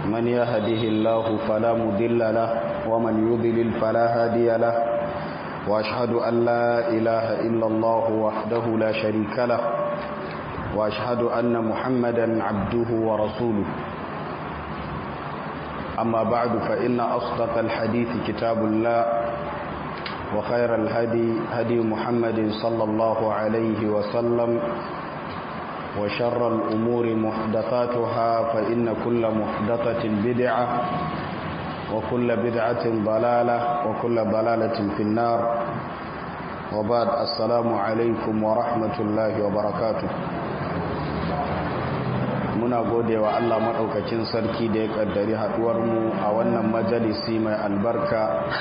من يهده الله فلا مضل له ومن يضلل فلا هادي له وأشهد أن لا إله إلا الله وحده لا شريك له وأشهد أن محمدا عبده ورسوله أما بعد فإن أصدق الحديث كتاب الله وخير الهدي هدي محمد صلى الله عليه وسلم وشر الأمور محدثاتها فإن كل محدثة بدعة وكل بدعة ضلالة وكل ضلالة في النار وبعد السلام عليكم ورحمة الله وبركاته muna gode wa Allah maɗaukacin sarki da ya ƙaddari haɗuwarmu a wannan majalisi mai albarka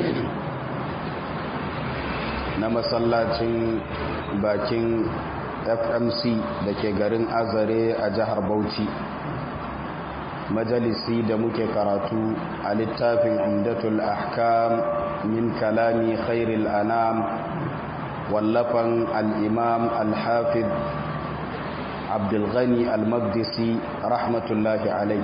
na masallacin bakin fmc da ke garin azare a jihar bauchi majalisi da muke karatu a littafin umdatul ahkam min kalami khairil anam wallafan al'imam al-hafid abdulghani al-magdisi rahmatullahi alai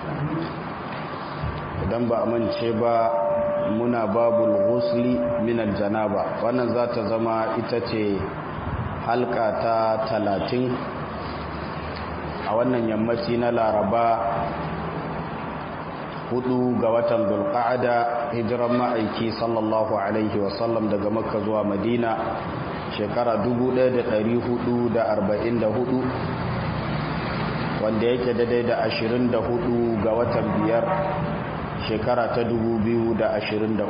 idan ba a mance ba muna babul ghusli min aljanaba wannan za ta zama ita ce halka ta talatin a wannan yammaci na laraba hudu ga watan zulqa'ada hijiran ma'aiki sallallahu alaihi wasallam daga makka zuwa madina shekara 1444 wanda yake daidai da 24 ga watan biyar shekara ta 2023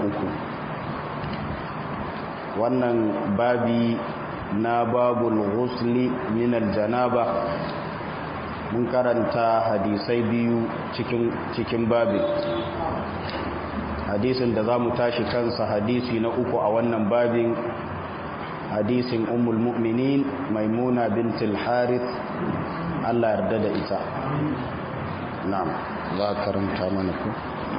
wannan babi na babul ghusli min aljanaba mun karanta hadisai biyu cikin cikin babin hadisin da za mu tashi kansa hadisi na uku a wannan babin hadisin ummul mu'minin maimuna bintul harith Allah yarda da ita na'am za ka karanta mana ku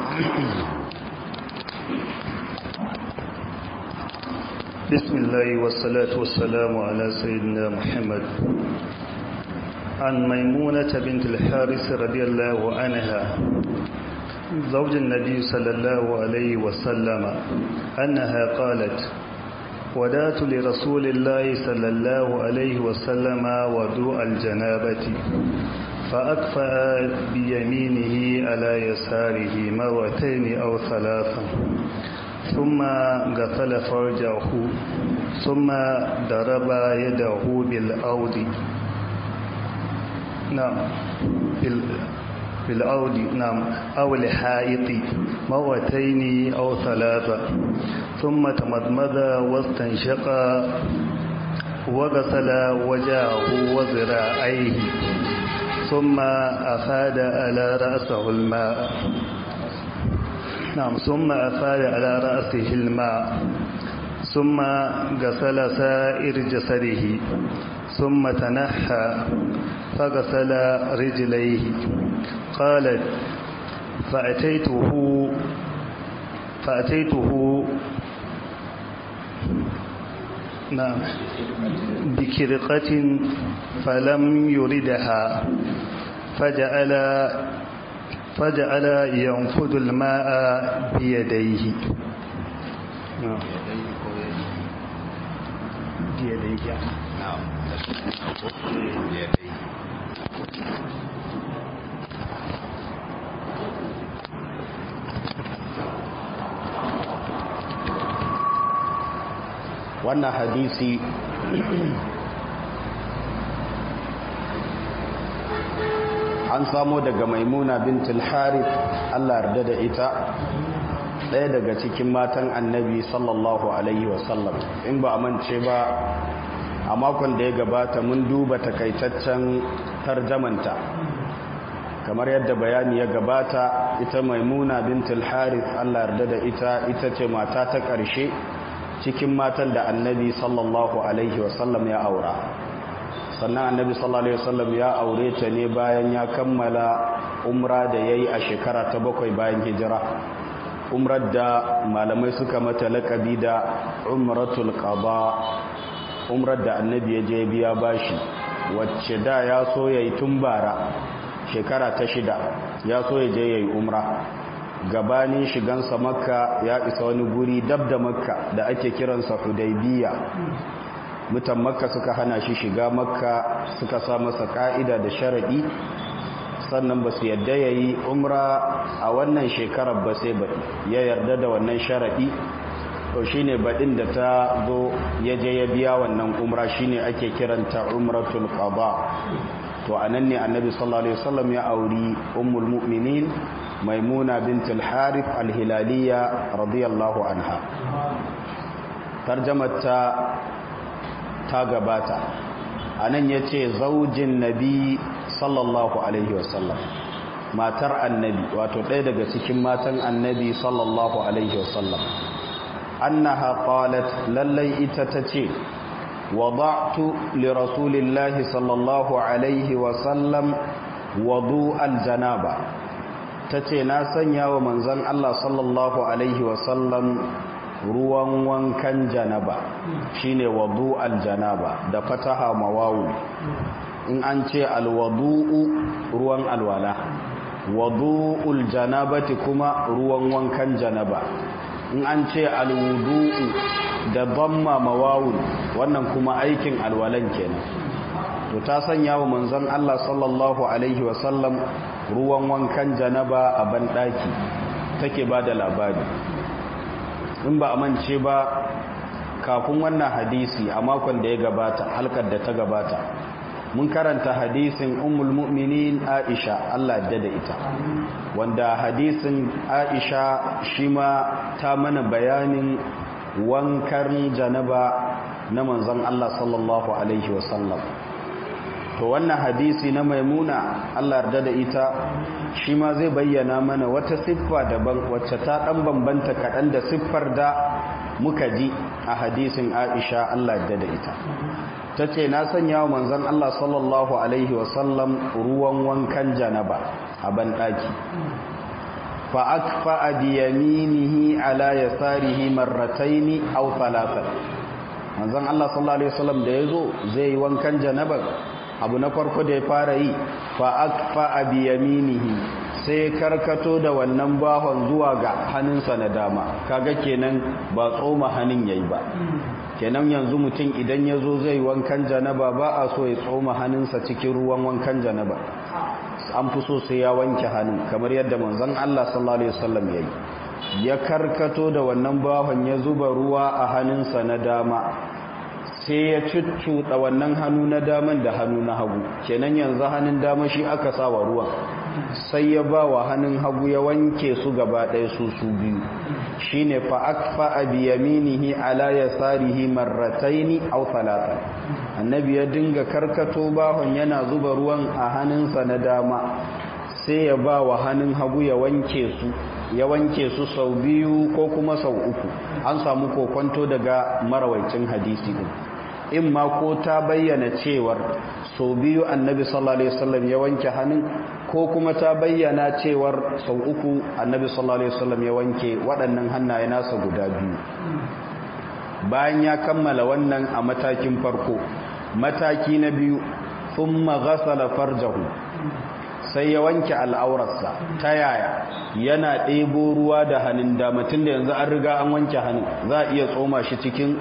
بسم الله والصلاة والسلام على سيدنا محمد عن ميمونة بنت الحارث رضي الله عنها زوج النبي صلى الله عليه وسلم أنها قالت ودات لرسول الله صلى الله عليه وسلم ودوء الجنابة فأكفأ بيمينه على يساره مرتين أو ثلاثا ثم غسل فرجه ثم ضرب يده بالأود نعم بالأود نعم أو الحائط مرتين أو ثلاثة ثم تمضمض واستنشق وغسل وجهه وذراعيه ثم أفاد على رأسه الماء نعم ثم أفاد على رأسه الماء ثم غسل سائر جسده ثم تنحى فغسل رجليه قالت فأتيته فأتيته نعم بكرقة فلم يردها فجعل فجعل ينفذ الماء بيديه نعم بيديه نعم wannan hadisi an samo daga maimuna bintul harith Allah yarda da ita ɗaya daga cikin matan annabi sallallahu alaihi wasallam in ba a mance ba a makon da ya gabata mun duba takaitaccen tarjamanta kamar yadda bayani ya gabata ita maimuna bintul harith Allah yarda da ita ita ce mata ta ƙarshe cikin matan da annabi sallallahu alaihi wasallam ya aura sannan annabi sallallahu alaihi wasallam ya aure ta ne bayan ya kammala umra da yayi a shekara ta bakwai bayan hijira umrar da malamai suka mata laƙabi da umratul qada umrar da annabi ya je biya bashi wacce da ya so yayi tun bara shekara ta shida ya so ya je yayi umra gabanin shigansa makka ya isa wani guri dab da makka da ake kiransa hudaybiya mutan makka suka hana shi shiga makka suka sa masa ka'ida da sharadi sannan ba su yadda ya yi umra a wannan shekarar ba sai baɗi ya yarda da wannan sharaɗi to shi ne baɗin da ta zo ya je ya biya wannan umra shi ne ake kiranta umratul qada to a nan ne annabi sallallahu alaihi wasallam ya auri ummul mu'minin maimuna bintul harith al-hilaliya radiyallahu anha tarjamarta ta gabata a nan ya ce zaujin nabi sallallahu alaihi wasallam matar annabi wato ɗaya daga cikin matan annabi sallallahu alaihi wasallam annaha qalat lallai ita tace wada'tu li rasulillahi sallallahu alaihi wasallam wudu aljanaba tace na sanya wa manzon Allah sallallahu alaihi wasallam ruwan wankan janaba shine wudu aljanaba da fataha mawawu in an ce alwadu'u ruwan alwala wadu'ul janabati kuma ruwan wankan janaba in an ce alwudu'u da damma mawawun wannan kuma aikin alwalan kenan to ta sanya wa manzon Allah sallallahu alaihi wasallam ruwan wankan janaba a banɗaki take ba da labari in ba a mance ba kafin wannan hadisi a makon da ya gabata halkar da ta gabata mun karanta hadisin ummul mu'minin Aisha Allah da da ita wanda hadisin Aisha shi ma ta mana bayanin wankan janaba na manzon Allah sallallahu alaihi wasallam to wannan hadisi na maimuna Allah yarda da ita shi ma zai bayyana mana wata siffa daban wacce ta dan bambanta kaɗan da siffar da muka ji a hadisin Aisha Allah yarda da ita ta ce na sanya wa manzan Allah sallallahu Alaihi wasallam ruwan wankan janaba a banɗaki fa'akfa a biyaminihi ala ya tsarihi marrataini au talatan manzan Allah sallallahu Alaihi wasallam da ya zo zai yi wankan janaba abu na farko da ya fara yi fa'akfa a biyaminihi sai karkato da wannan bahon zuwa ga hannunsa na dama kaga kenan ba tsoma hannun yayi ba kenan yanzu mutum idan ya zo zai wankan janaba ba a so ya tsoma hannunsa cikin ruwan wankan janaba an fi so sai ya wanke hannun kamar yadda manzon Allah sallallahu alaihi wasallam yayi ya karkato da wannan bahon ya zuba ruwa a hannunsa na dama sai ya cuccuɗa wannan hannu na daman da hannu na hagu kenan yanzu hannun dama shi aka sa wa ruwan sai ya ba wa hannun hagu ya wanke su gaba ɗaya su su biyu shi ne fa'akfa a biyaminihi ala ya tsarihi marrataini au talata annabi ya dinga karkato bahon yana zuba ruwan a hannunsa na dama sai ya ba wa hannun hagu ya wanke su ya wanke su sau biyu ko kuma sau uku an samu kokonto daga marawaicin hadisi din in ma ko ta bayyana cewar sau biyu annabi sallallahu alaihi wasallam ya wanke hannun ko kuma ta bayyana cewar sau uku annabi sallallahu alaihi wasallam ya wanke waɗannan hannaye nasa guda biyu bayan ya kammala wannan a matakin farko mataki na biyu thumma ghasala farjahu sai ya wanke al'aurarsa ta yaya yana ɗebo ruwa da hannun dama tun da yanzu an riga an wanke hannun za a iya tsoma shi cikin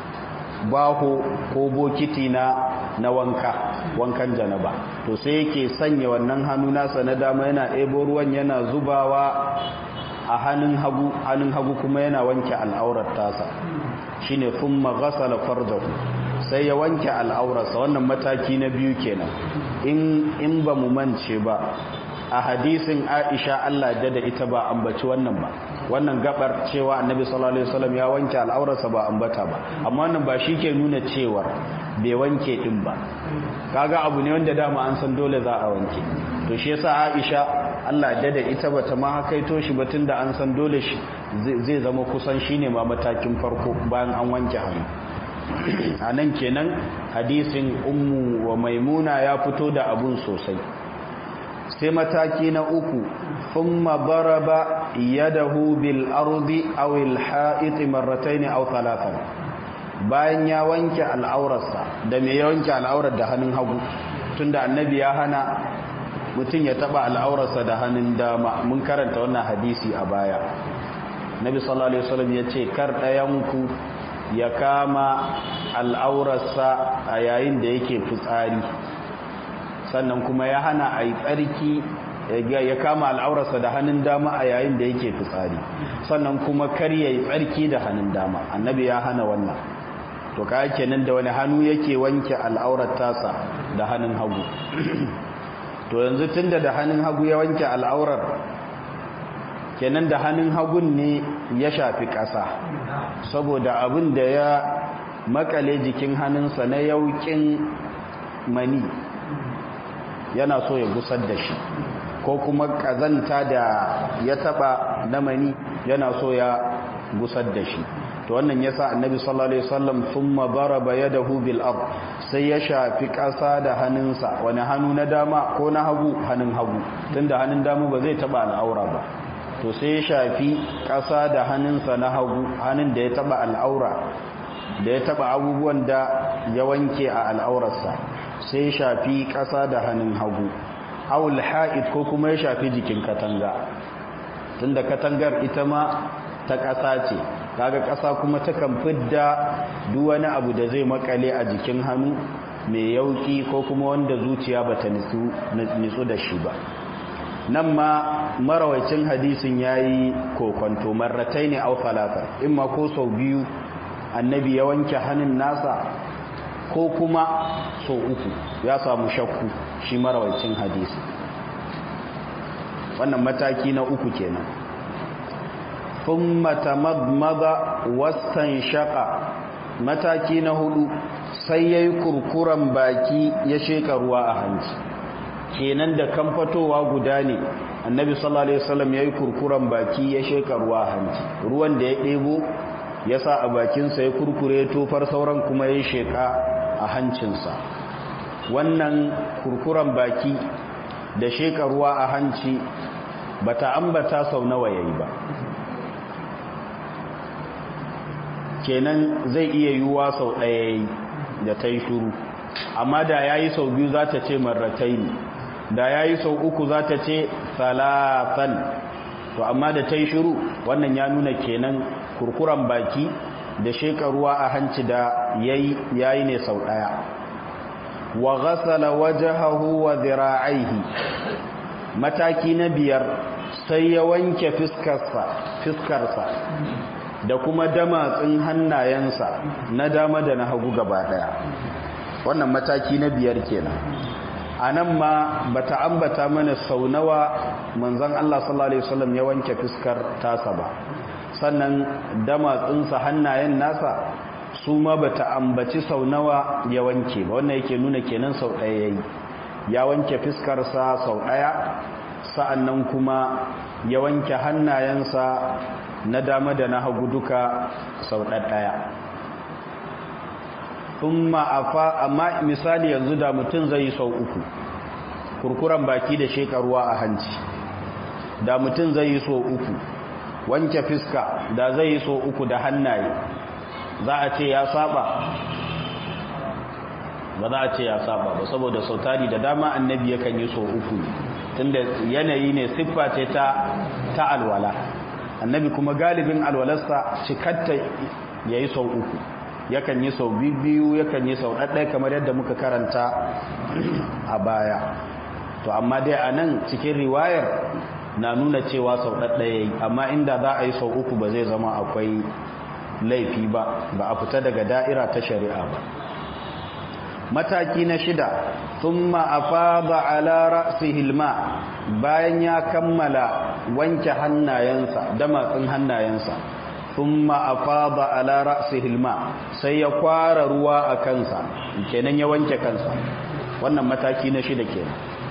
baho ko bokiti na na wanka wankan janaba to sai yake sanya wannan hannu nasa na dama yana ɗebo ruwan yana zubawa a hannun hagu hannun hagu kuma yana wanke al'aurar tasa shine thumma ghasala farjahu sai ya wanke al'aurarsa wannan mataki na biyu kenan in in ba mu mance ba a hadisin Aisha Allah da da ita ba ambaci wannan ba wannan gabar cewa Annabi sallallahu alaihi wasallam ya wanke al'aurarsa ba ambata ba amma wannan ba ke nuna cewa bai wanke din ba kaga abu ne wanda dama an san dole za a wanke to shi yasa Aisha Allah da da ita bata ma hakaito shi ba tunda an san dole shi zai zama kusan shine ma matakin farko bayan an wanke hannu a nan kenan hadisin ummu wa maimuna ya fito da abun sosai sai mataki na uku thumma daraba yadahu bil ardi aw al ha'it marratayn aw thalathan bayan ya wanke al'aurarsa da me ya wanke al'aurar da hannun hagu tunda annabi ya hana mutum ya taba al'aurarsa da hannun dama mun karanta wannan hadisi a baya nabi sallallahu alaihi wasallam ya ce kar ɗayanku ya kama al'aurarsa a yayin da yake fitsari sannan kuma ya hana a yi tsarki ya kama al'aurarsa da hannun dama a yayin da yake fitsari sannan kuma kar ya yi tsarki da hannun dama annabi ya hana wannan to ka kenan da wani hannu yake wanke al'aurar tasa da hannun hagu to yanzu tunda da hannun hagu ya wanke al'aurar kenan da hannun hagun ne ya shafi ƙasa saboda abin da ya makale jikin hannunsa na yaukin mani yana so ya gusar da shi ko kuma ƙazanta da ya taɓa na mani yana so ya gusar da shi to wannan yasa annabi sallallahu alaihi wasallam thumma daraba yadahu bil ard sai ya shafi ƙasa da hannunsa wani hannu na dama ko na hagu hannun hagu tunda hannun dama ba zai taba al'aura ba to sai ya shafi ƙasa da hannunsa na hagu hannun da ya taba al'aura da ya taba abubuwan da ya wanke a al'aurarsa sai ya shafi ƙasa da hannun hagu awul ha'id ko kuma ya shafi jikin katanga tunda katangar ita ma ta ƙasa ce kaga ƙasa kuma takan fidda duk wani abu da zai makale a jikin hannu mai yauki ko kuma wanda zuciya bata nitsu da shi ba nan ma marawacin hadisin yayi kokonto marratai ne au falata imma ko sau biyu annabi ya wanke hannun nasa ko kuma sau uku ya samu shakku shi marawacin hadisi wannan mataki na uku kenan thumma tamadmada wastanshaqa mataki na hudu sai yayi kurkuran baki ya sheka ruwa a hanci kenan da kan fatowa guda ne annabi sallallahu alaihi wasallam yayi kurkuran baki ya sheka ruwa a hanci ruwan da ya debo ya sa a bakinsa ya kurkure tofar sauran kuma ya sheka a hancinsa wannan kurkuran baki da sheka ruwa a hanci bata ambata sau nawa yayi ba kenan zai iya yiwuwa sau ɗaya yayi da ta yi shuru amma da ya yi sau biyu za ta ce marratai ne da ya yi sau uku za ta ce salatan to amma da ta yi shuru wannan ya nuna kenan kurkuran baki da shekaruwa a hanci da yayi yayi ne sau ɗaya wa ghasala wajhahu wa dhira'aihi mataki na biyar sai ya wanke fiskarsa fiskarsa da kuma damatsin hannayensa na dama da na hagu gaba daya wannan mataki na biyar kenan anan ma bata ambata mana sau nawa manzon Allah sallallahu alaihi wasallam ya wanke fiskar tasa ba sannan damatsinsa hannayen nasa su ma bata ambaci sau nawa ya wanke ba wannan yake nuna kenan sau ɗaya yayi ya wanke fiskarsa sau ɗaya sa'annan kuma ya wanke hannayensa na dama da na hagu duka sau ɗaya thumma afa amma misali yanzu da mutum zai yi sau uku kurkuran baki da shekaruwa a hanci da mutum zai yi sau uku wanke fiska da zai yi sau uku da hannaye za a ce ya saba ba za a ce ya saba ba saboda sautari da dama annabi yakan yi sau uku tunda yanayi ne siffa ce ta ta alwala annabi kuma galibin alwalarsa cikatta ya yi sau uku yakan yi sau biyu yakan yi sau ɗaɗɗai kamar yadda muka karanta a baya to amma dai a nan cikin riwayar na nuna cewa sau ɗaɗɗaya yi amma inda za a yi sau uku ba zai zama akwai laifi ba ba a fita daga da'ira ta shari'a ba mataki na shida sun ma'afa ba ala ra'si hilma bayan ya kammala wanke hannayensa damatsin hannayensa sun ma'afa ba ala ra'si hilma sai ya kwara ruwa a kansa kenan ya wanke kansa wannan mataki na shida kenan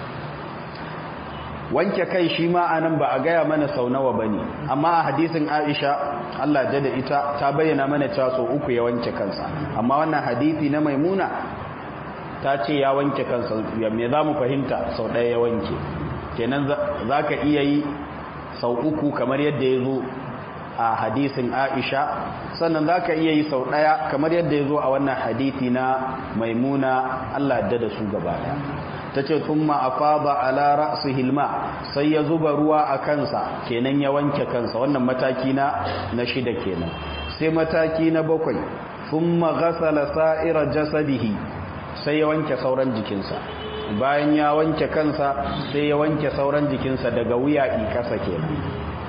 wanke kai shi ma anan ba a gaya mana sau nawa bane amma a hadisin Aisha Allah da ita ta bayyana mana cewa sau uku ya wanke kansa amma wannan hadisi na Maimuna ta ce ya wanke kansa ya me zamu fahimta sau ɗaya ya wanke kenan zaka iya yi sau uku kamar yadda ya zo a hadisin Aisha sannan zaka iya yi sau ɗaya kamar yadda ya zo a wannan hadisi na Maimuna Allah da da su gaba ɗaya tace thumma afada ala ra'sihi alma sai ya zuba ruwa a kansa kenan ya wanke kansa wannan mataki na na shida kenan sai mataki na bakwai thumma ghasala sa'ira jasadihi sai ya wanke sauran jikinsa bayan ya wanke kansa sai ya wanke sauran jikinsa daga wuya ikasa kenan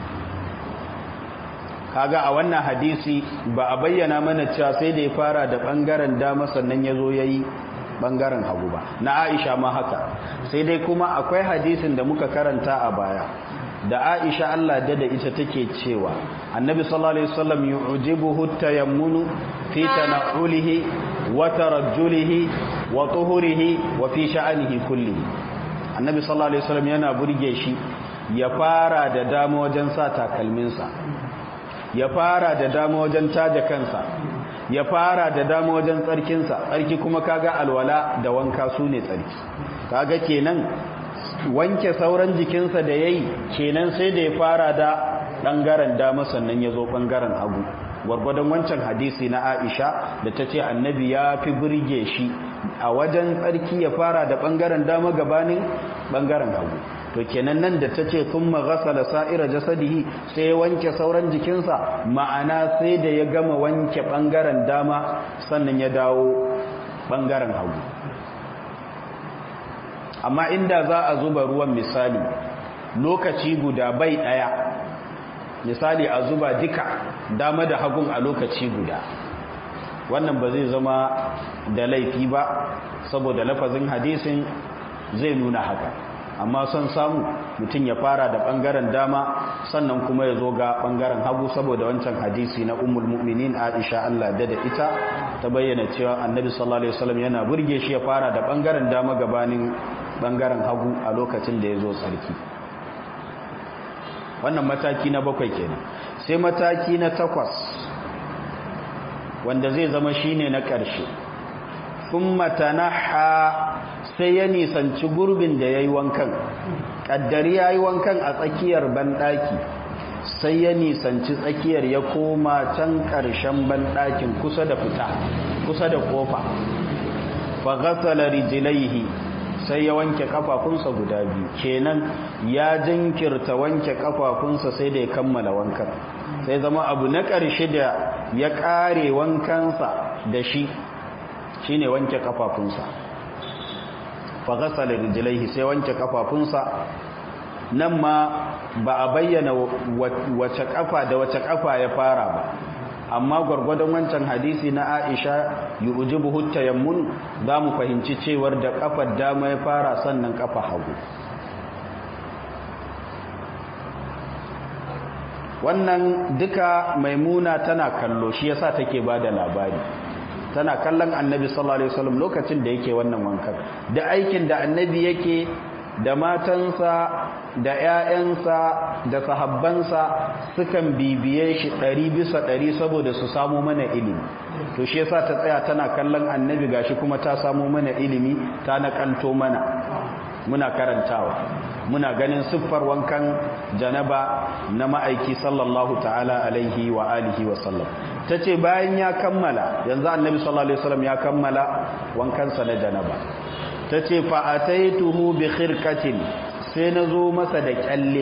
kaga a wannan hadisi ba a bayyana mana cewa sai da ya fara da bangaren dama sannan ya zo ya yi bangaren hagu ba na aisha ma haka sai dai kuma akwai hadisin da muka karanta a baya da aisha Allah da da ita take cewa annabi sallallahu alaihi wasallam yu'jibuhu tayammunu fi tana'ulihi wa tarajjulihi wa tuhurihi wa fi sha'anihi kullihi annabi sallallahu alaihi wasallam yana burge shi ya fara da dama wajen sa takalminsa ya fara da dama wajen taja kansa ya fara da dama wajen tsarkinsa tsarki kuma kaga alwala da wanka su ne tsarki kaga kenan wanke sauran jikinsa da yayi kenan sai da ya fara da ɓangaren dama sannan ya zo ɓangaren hagu gwargwadon wancan hadisi na aisha da ta ce annabi ya fi birge shi a wajen tsarki ya fara da ɓangaren dama gabanin ɓangaren hagu to kenan nan da ta ce sun maghasala sa'ira jasadihi sai ya wanke sauran jikinsa ma'ana sai da ya gama wanke ɓangaren dama sannan ya dawo ɓangaren hagu amma inda za a zuba ruwan misali lokaci guda bai ɗaya misali a zuba duka dama da hagun a lokaci guda wannan ba zai zama da laifi ba saboda lafazin hadisin zai nuna haka amma son samu mutum ya fara da ɓangaren dama sannan kuma ya zo ga ɓangaren hagu saboda wancan hadisi na umul mu'minin aisha Allah da da ita ta bayyana cewa annabi sallallahu alaihi wasallam yana burge shi ya fara da ɓangaren dama gabanin ɓangaren hagu a lokacin da ya zo tsarki wannan mataki na bakwai kenan sai mataki na takwas wanda zai zama shine na ƙarshe thumma tanaha sai ya nisanci gurbin da yayi wankan kaddari yayi wankan a tsakiyar banɗaki sai ya nisanci tsakiyar ya koma can ƙarshen banɗakin kusa da fita kusa da kofa fa ghasala rijlaihi sai ya wanke kafafunsa guda biyu kenan ya jinkirta wanke kafafunsa sai da ya kammala wankan sai zama abu na ƙarshe da ya ƙare wankansa da shi shine wanke kafafunsa fa ghasala rijlaihi sai wanke kafafunsa nan ma ba a bayyana wace kafa da wace kafa ya fara ba amma gwargwadon wancan hadisi na Aisha yujibu tayammun za mu fahimci cewar da kafar dama ya fara sannan kafa hagu wannan duka maimuna tana kallo shi yasa take bada labari tana kallon annabi sallallahu alaihi wasallam lokacin da yake wannan wankan da aikin da annabi yake da matansa da ‘ya'yansa da sahabbansa sukan bibiye shi ɗari bisa ɗari saboda su samu mana ilimi to shi yasa ta tsaya tana kallon annabi gashi kuma ta samu mana ilimi ta naƙalto mana muna karantawa muna ganin siffar wankan janaba na ma'aiki sallallahu ta'ala alaihi wa alihi wa sallam ta ce bayan ya kammala yanzu annabi sallallahu alaihi wasallam ya kammala wankansa na janaba ta ce fa'ataituhu bi khirkatin sai na zo masa da kyalle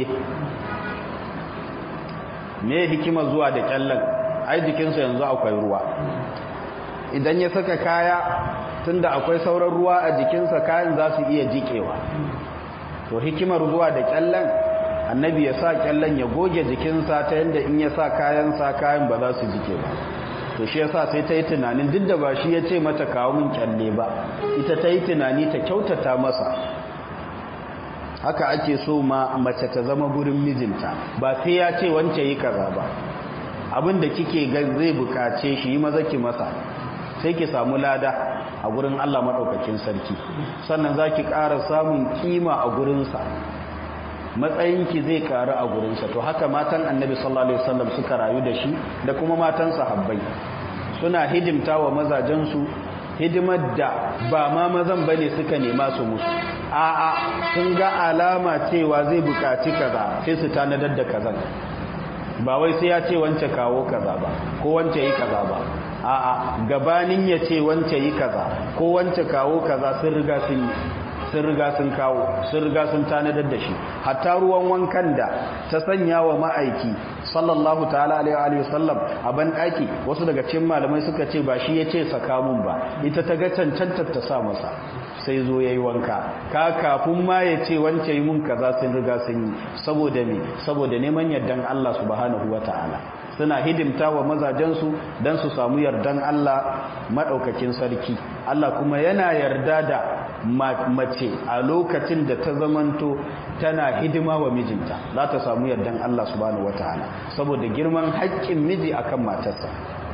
me hikima zuwa da kyallen ai jikinsa yanzu akwai ruwa idan ya saka kaya tunda akwai sauran ruwa a jikinsa kayan za su iya jikewa to hikimar zuwa da kyallen annabi ya sa kyallen ya goge jikinsa ta yadda in ya sa kayansa kayan ba za su jike ba to shi yasa sai ta yi tunanin duk da ba shi ya ce mata kawo min kyalle ba ita ta yi tunani ta kyautata masa haka ake so ma mace ta zama gurin mijinta ba sai ya ce wance yi kaza ba abin da kike ga zai bukace shi yi maza ki masa sai ki samu lada a gurin Allah maɗaukakin sarki sannan za ki ƙara samun kima a gurinsa matsayinki zai ƙaru a gurinsa to haka matan annabi sallallahu alaihi wasallam suka rayu da shi da kuma matan sahabbai suna hidimta wa mazajensu hidimar da ba ma mazan bane suka nema su musu a'a sun ga alama cewa zai bukaci kaza sai su tanadar da kazan ba wai sai ya ce wance kawo kaza ba ko wance yi kaza ba a'a gabanin ya ce wance yi kaza ko wance kawo kaza sun riga sun yi sun riga sun kawo sun riga sun tanadar da shi hatta ruwan wankan da ta sanya wa ma'aiki sallallahu ta'ala alaihi wa sallam a ban daki wasu daga cikin malamai suka ce ba shi yace saka mun ba ita ta ga cancantar ta sa masa sai zo yayi wanka ka kafin ma ya ce wance yi mun kaza sun riga sun yi saboda me saboda neman yardan Allah subhanahu wataala suna hidimta wa mazajensu don su samu yardan Allah maɗaukakin sarki Allah kuma yana yarda da mace a lokacin da ta zamanto tana hidima wa mijinta za ta samu yardan Allah subhanahu wataala saboda girman haƙƙin miji akan matarsa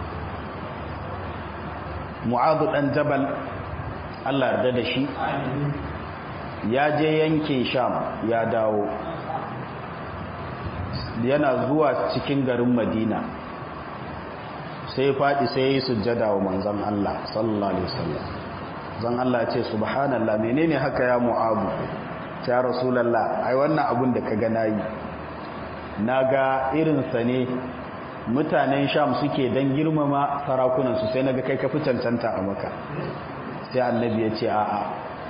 mu'adu dan jabal Allah yarda da shi ya je yankin sham ya dawo yana zuwa cikin garin madina sai faɗi sai ya yi sujjada wa manzan Allah sallallahu alaihi wasallam zan Allah ce subhanallah menene haka ya mu'abu ya rasulullah ai wannan abun da ka ga nayi naga irin sa ne mutanen sham suke dan girmama sarakunan su sai naga kai ka fi cancanta a maka sai annabi ya ce a'a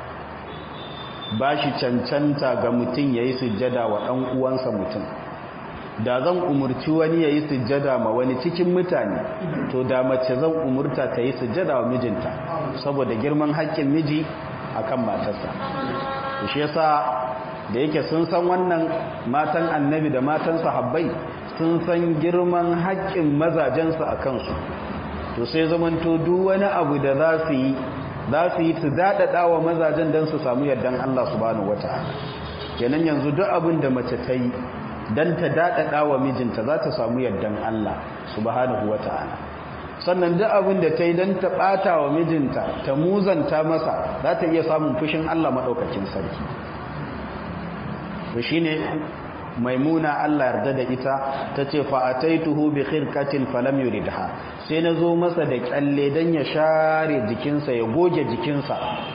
ba shi cancanta ga mutum yayi sujjada wa dan uwansa mutum da zan umurci wani ya yi sujjada ma wani cikin mutane to da mace zan umurta ta yi sujjada wa mijinta saboda girman haƙƙin miji akan matarsa shi yasa da yake sun san wannan matan annabi da matan sahabbai sun san girman haƙƙin mazajensu a kansu to sai zamanto duk wani abu da za su yi za su yi su daɗaɗa wa mazajen don su samu yardan Allah subhanahu wata'ala kenan yanzu duk abin da mace ta yi dan ta daɗaɗa wa mijinta za ta samu yardan Allah subhanahu wa ta'ala sannan duk abin da ta yi don ta ɓata wa mijinta ta muzanta masa za ta iya samun fushin Allah maɗaukakin sarki to shi ne maimuna Allah yarda da ita ta ce fa'ataituhu bi khirkatin falam yuridha sai na zo masa da kyalle don ya share jikinsa ya goge jikinsa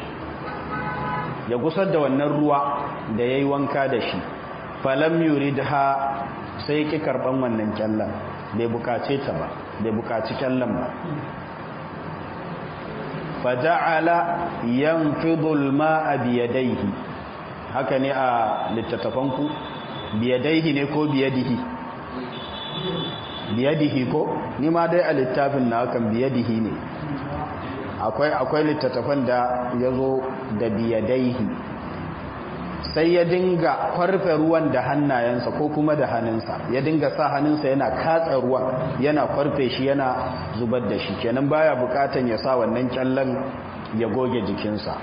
ya gusar da wannan ruwa da ya yi wanka da shi falam yuridha sai ki karban wannan kyallan bai bukace ta ba bai bukaci kyallan ba faja'ala yanfidu al-ma'a bi yadayhi haka ne a littattafanku bi yadayhi ne ko bi yadihi bi yadihi ko ni ma dai a littafin na hakan bi yadihi ne akwai akwai littattafan da yazo da bi yadayhi sai ya dinga kwarfe ruwan da hannayensa ko kuma da hannunsa ya dinga sa hannunsa yana katsa ruwan yana kwarfe shi yana zubar da shi kenan baya bukatan ya sa wannan kyallan ya goge jikinsa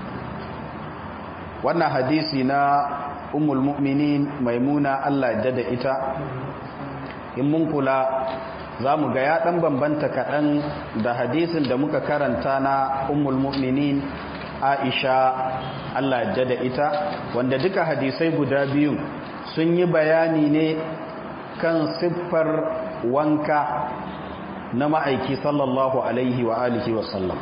wannan hadisi na ummul mu'minin maimuna Allah ya da ita in mun kula za mu ga ya ɗan bambanta kaɗan da hadisin da muka karanta na ummul mu'minin aisha Allah ya da ita wanda duka hadisai guda biyu sun yi bayani ne kan siffar wanka na ma'aiki sallallahu alaihi wa alihi wasallam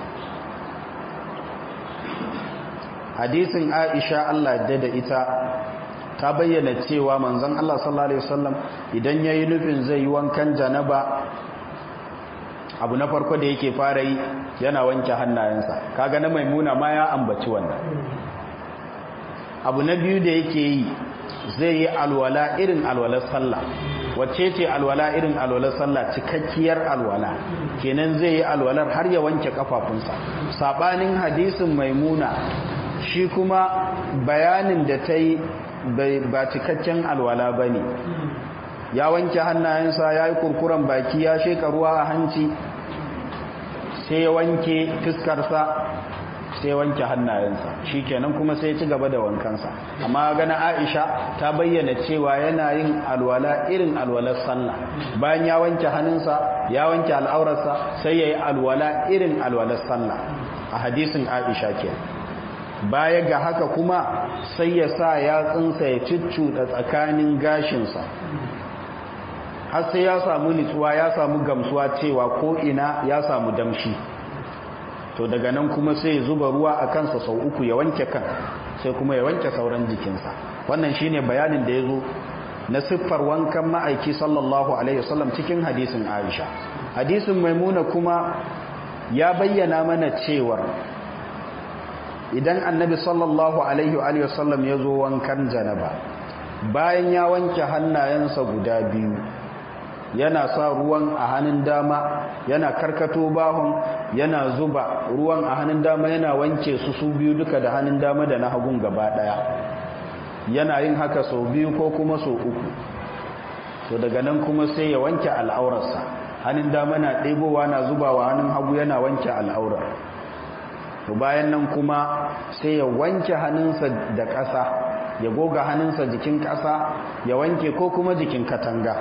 hadisin aisha Allah ya da ita ta bayyana cewa manzon Allah sallallahu alaihi wasallam idan yayi nufin zai yi wankan janaba abu na farko da yake fara yi yana wanke hannayensa kaga na maimuna ma ya ambaci wannan abu na biyu da yake yi zai yi alwala irin alwalar sallah wacce ce alwala irin alwalar sallah cikakkiyar alwala kenan zai yi alwalar har ya wanke kafafunsa sabanin hadisin maimuna shi kuma bayanin da ta yi ba cikakken alwala ba ne ya wanke hannayensa ya yi kurkuren baki ya sheka ruwa a hanci sai ya wanke fiskarsa sai ya wanke hannayensa shi kenan kuma sai ya ci gaba da wankansa amma gana aisha ta bayyana cewa yana yin alwala irin alwalar sallah bayan ya wanke hannunsa ya wanke al'aurarsa sai ya yi alwala irin alwalar sallah a hadisin aisha kenan baya ga haka kuma sai ya sa yatsunsa ya ciccuɗa tsakanin gashinsa har sai ya samu nitsuwa ya samu gamsuwa cewa ko ina ya samu damshi to daga nan kuma sai ya zuba ruwa a kansa sau uku ya wanke kan sai kuma ya wanke sauran jikinsa wannan shine bayanin da ya zo na siffar wankan ma'aiki sallallahu alaihi wasallam cikin hadisin aisha hadisin maimuna kuma ya bayyana mana cewar idan annabi sallallahu alaihi wa sallam ya zo wankan janaba bayan ya wanke hannayensa guda biyu yana sa ruwan a hannun dama yana karkato bahon yana zuba ruwan a hannun dama yana wanke su su biyu duka da hannun dama da na hagun gaba daya yana yin haka sau biyu ko kuma sau uku to daga nan kuma sai ya wanke al'aurarsa hannun dama na ɗebowa na zubawa hannun hagu yana wanke al'aurar to bayan nan kuma sai ya wanke hannunsa da ƙasa ya goga hannunsa jikin ƙasa ya wanke ko kuma jikin katanga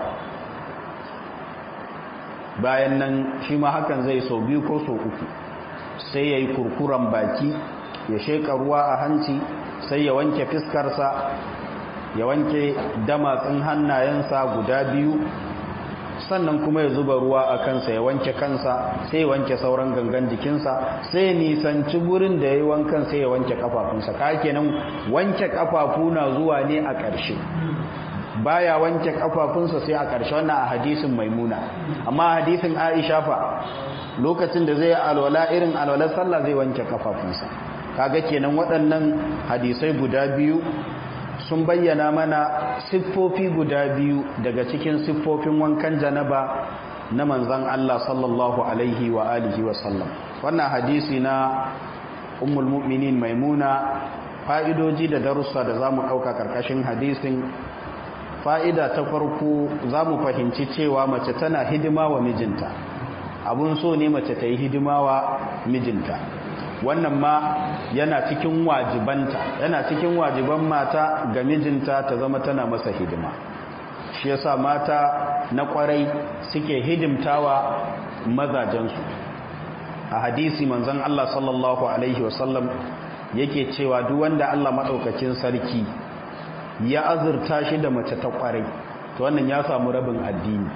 bayan nan shi ma hakan zai sau biyu ko sau uku sai ya yi kurkuren baki ya sheƙa ruwa a hanci sai ya wanke fiskarsa ya wanke damatsin hannayensa guda biyu sannan kuma ya zuba ruwa a kansa ya wanke kansa sai ya wanke sauran gangan jikinsa sai ya nisanci gurin da ya yi wankan sai ya wanke kafafunsa ka kenan wanke kafafu na zuwa ne a ƙarshe baya wanke kafafunsa sai a ƙarshe wannan a hadisin maimuna amma hadisin aisha fa lokacin da zai alwala irin alwalar sallah zai wanke kafafunsa kaga kenan waɗannan hadisai guda biyu sun bayyana mana siffofi guda biyu daga cikin siffofin wankan janaba na manzan Allah sallallahu alaihi wa alihi wa sallam wannan hadisi na ummul mu'minin maimuna fa'idoji da darussa da zamu ɗauka karkashin hadisin fa'ida ta farko zamu fahimci cewa mace tana hidima wa mijinta abun so ne mace ta yi hidima wa mijinta wannan ma yana cikin wajibanta yana cikin wajiban mata ga mijinta ta zama tana masa hidima shi yasa mata na kwarai suke hidimtawa mazajensu a hadisi manzon Allah sallallahu alaihi wasallam yake cewa duk wanda Allah madaukakin sarki ya azurta shi da mace ta kwarai to wannan ya samu rabin addini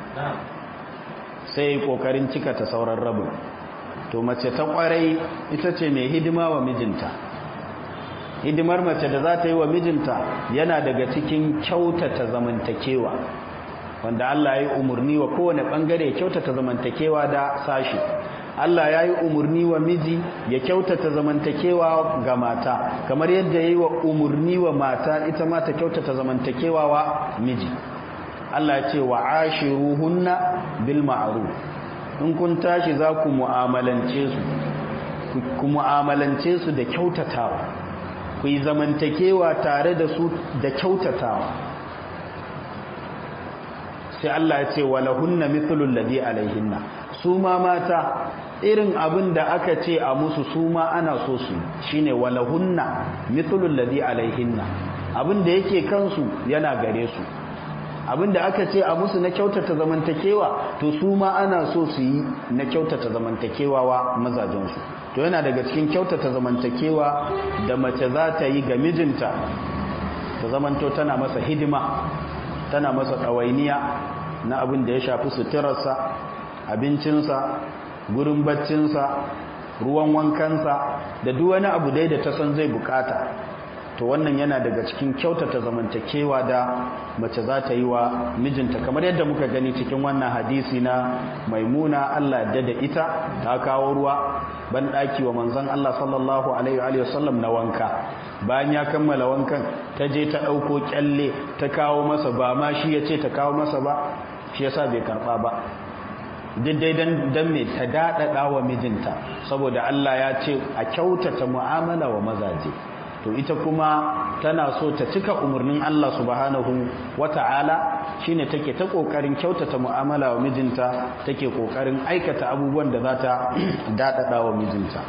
sai kokarin cika ta sauran rabin to mace ta kwarai ita ce mai hidima wa mijinta hidimar mace da za ta yi wa mijinta yana daga cikin kyautata zamantakewa wanda Allah ya yi umarni wa kowane bangare kyautata zamantakewa da sashi Allah ya yi umarni wa miji ya kyautata zamantakewa ga mata kamar yadda ya yi wa umarni wa mata ita ma ta kyautata zamantakewa wa miji Allah ya ce wa ashiruhunna bil ma'ruf in kun tashi za ku mu'amalance su ku mu'amalance su da kyautatawa ku yi zamantakewa tare da su da kyautatawa sai Allah ya ce walahunna mithlul ladhi alaihinna su ma mata irin abin da aka ce a musu su ma ana so su shine walahunna mithlul ladhi alaihinna abin da yake kansu yana gare su abin da aka ce a musu na kyautata zamantakewa to su ma ana so su yi na kyautata zamantakewa wa mazajensu to yana daga cikin kyautata zamantakewa da mace za ta yi ga mijinta ta zamanto tana masa hidima tana masa ɗawainiya na abin da ya shafi suturarsa abincinsa gurin baccinsa ruwan wankansa da duk wani abu dai da ta san zai bukata to wannan yana daga cikin kyautata zamantakewa da mace za ta yi wa mijinta kamar yadda muka gani cikin wannan hadisi na maimuna Allah da da ita ta kawo ruwa ban daki wa manzon Allah sallallahu alaihi wa sallam na wanka bayan ya kammala wankan ta je ta dauko kyalle ta kawo masa ba ma shi yace ta kawo masa ba shi yasa bai karba ba daidai dan dan me ta dadada wa mijinta saboda Allah ya ce a kyautata mu'amala wa mazaje to ita kuma tana so ta cika umarnin Allah subhanahu wata'ala shine take ta kokarin kyautata mu'amala wa mijinta take kokarin aikata abubuwan da za ta dadada wa mijinta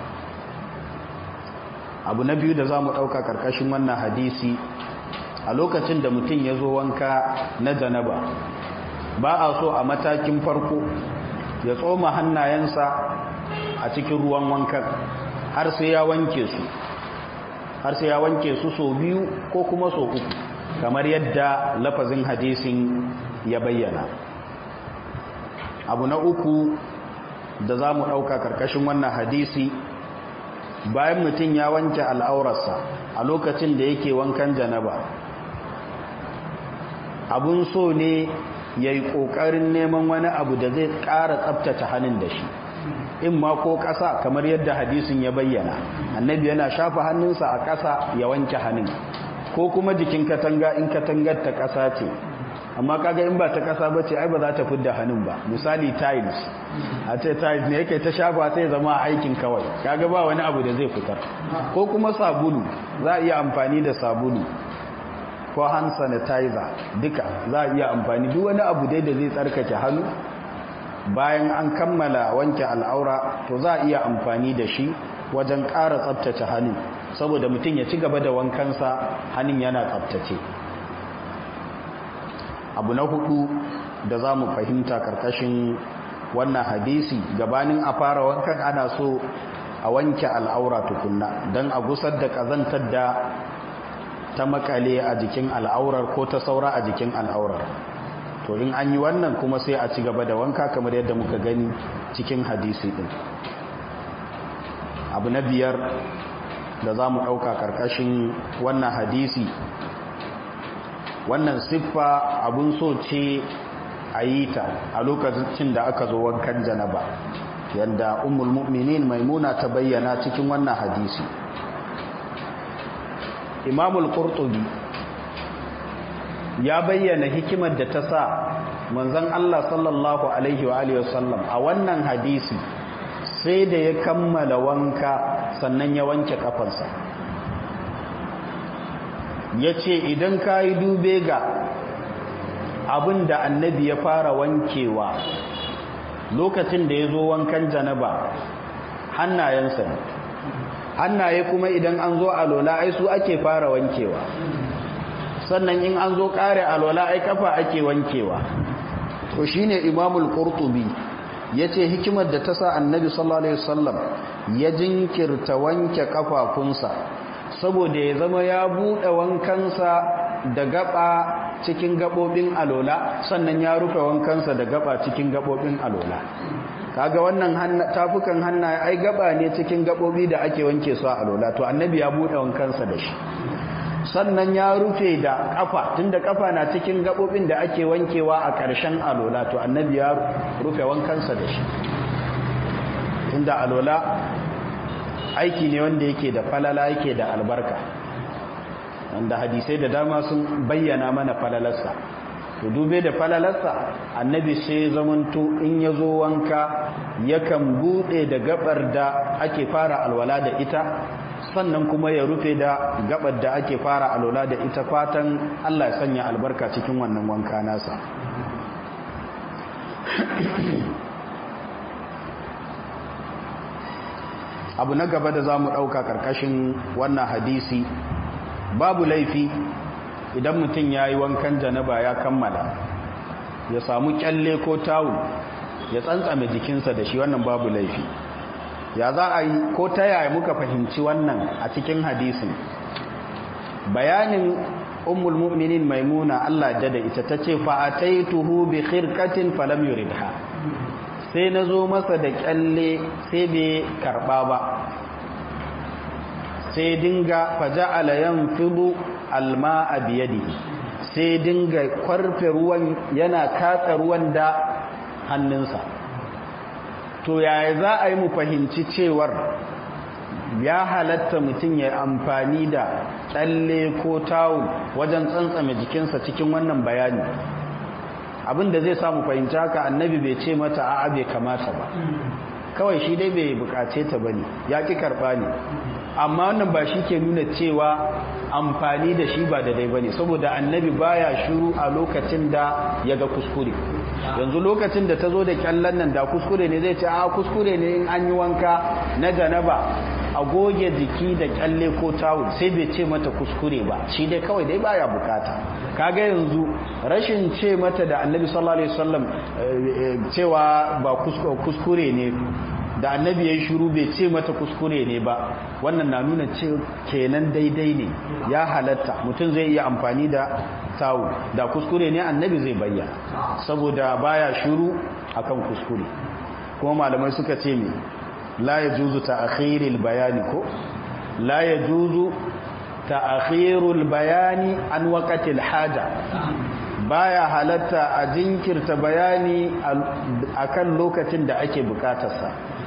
abu na biyu da zamu dauka karkashin wannan hadisi a lokacin da mutum ya zo wanka na janaba ba a so a matakin farko ya tsoma hannayensa a cikin ruwan wankan har sai ya wanke su har sai ya wanke su so biyu ko kuma so uku kamar yadda lafazin hadisin ya bayyana abu na uku da za mu ɗauka ƙarƙashin wannan hadisi bayan mutum ya wanke al'aurarsa a lokacin da yake wankan janaba abun so ne ya yi ƙoƙarin neman wani abu da zai ƙara tsabtace hannun da shi in ma ko ƙasa kamar yadda hadisin ya bayyana annabi yana shafa hannunsa a ƙasa ya wanke hannun ko kuma jikin katanga in katangar ta ƙasa ce amma kaga in ba ta ƙasa ba ce ai ba za ta fidda hannun ba misali tiles a ce tiles ne yake ta shafa sai zama aikin kawai kaga ba wani abu da zai fitar ko kuma sabulu za a iya amfani da sabulu ko hand sanitizer duka za a iya amfani duk wani abu dai da zai tsarkake hannu bayan an kammala wanke al'aura to za a iya amfani da shi wajen ƙara tsabtace hannun saboda mutum ya ci gaba da wankansa hannun yana tsabtace abu na hudu da za mu fahimta karkashin wannan hadisi gabanin a fara wankan ana so a wanke al'aura tukunna don a gusar da ƙazantar da ta makale a jikin al'aurar ko ta saura a jikin al'aurar to in an yi wannan kuma sai a ci gaba da wanka kamar yadda muka gani cikin hadisi din abu na biyar da za mu ɗauka ƙarƙashin wannan hadisi wannan siffa abun so ce a yi ta a lokacin da aka zo wankan janaba yadda umul mu'minin maimuna ta bayyana cikin wannan hadisi imamul qurtubi ya bayyana hikimar da ta sa manzon Allah sallallahu alaihi wa alihi wasallam a wannan hadisi sai da ya kammala wanka sannan ya wanke kafansa ya ce idan ka yi dube ga abin da annabi ya fara wankewa lokacin da ya zo wankan janaba hannayensa ne hannaye kuma idan an zo alola ai su ake fara wankewa sannan in an zo kare alola ai kafa ake wankewa to shine imamul qurtubi yace hikimar da ta sa annabi sallallahu alaihi wasallam ya jinkirta wanke kafafunsa saboda ya zama ya bude wankansa da gaba cikin gabobin alola sannan ya rufe wankansa da gaba cikin gabobin alola kaga wannan tafukan hannaye ai gaba ne cikin gabobi da ake wanke su a alola to annabi ya bude wankansa da shi sannan ya rufe da kafa tunda kafa na cikin gabobin da ake wankewa a ƙarshen alola to annabi ya rufe wankansa da shi tunda alola aiki ne wanda yake da falala yake da albarka wanda hadisai da dama sun bayyana mana falalarsa to dube da falalarsa annabi sai zamanto in ya zo wanka yakan bude da gabar da ake fara alwala da ita sannan kuma ya rufe da gabar da ake fara alwala da ita fatan Allah ya sanya albarka cikin wannan wanka nasa abu na gaba da za mu ɗauka ƙarƙashin wannan hadisi babu laifi idan mutum ya yi wankan janaba ya kammala ya samu kyalle ko tawu ya tsantsame jikinsa da shi wannan babu laifi ya za a yi ko ta yaya muka fahimci wannan a cikin hadisin bayanin ummul mu'minin maimuna Allah da da ita tace fa ataituhu bi khirqatin falam yuridha sai nazo masa da kyalle sai bai karba ba sai dinga faja'ala yanfidu alma'a biyadihi sai dinga kwarfe ruwan yana katsa ruwan da hannunsa to yaya za a yi mu fahimci cewar ya halatta mutum ya amfani da tsalle ko tawul wajen tsantsame jikinsa cikin wannan bayani abin da zai samu fahimci haka annabi bai ce mata a'a bai kamata ba kawai shi dai bai bukace ta bane ya ki karba ne amma wannan ba shi ke nuna cewa amfani da shi ba da dai bane saboda annabi baya shiru a lokacin da ya ga kuskure yanzu lokacin da ta zo da kyallan nan da kuskure ne zai ce a kuskure ne in an yi wanka na janaba a goge jiki da kyalle ko tawul sai bai ce mata kuskure ba shi dai kawai dai baya bukata kaga yanzu rashin ce mata da annabi sallallahu alaihi wasallam cewa ba kuskure ne da annabi ya yi shuru bai ce mata kuskure ne ba wannan na nuna ce kenan daidai ne ya halatta mutum zai iya amfani da tawu da kuskure ne annabi zai bayyana saboda baya shuru akan kuskure kuma malamai suka ce me la yajuzu ta'khirul bayani ko la yajuzu ta'khirul bayani an waqtil haja baya halatta a jinkirta bayani akan lokacin da ake bukatarsa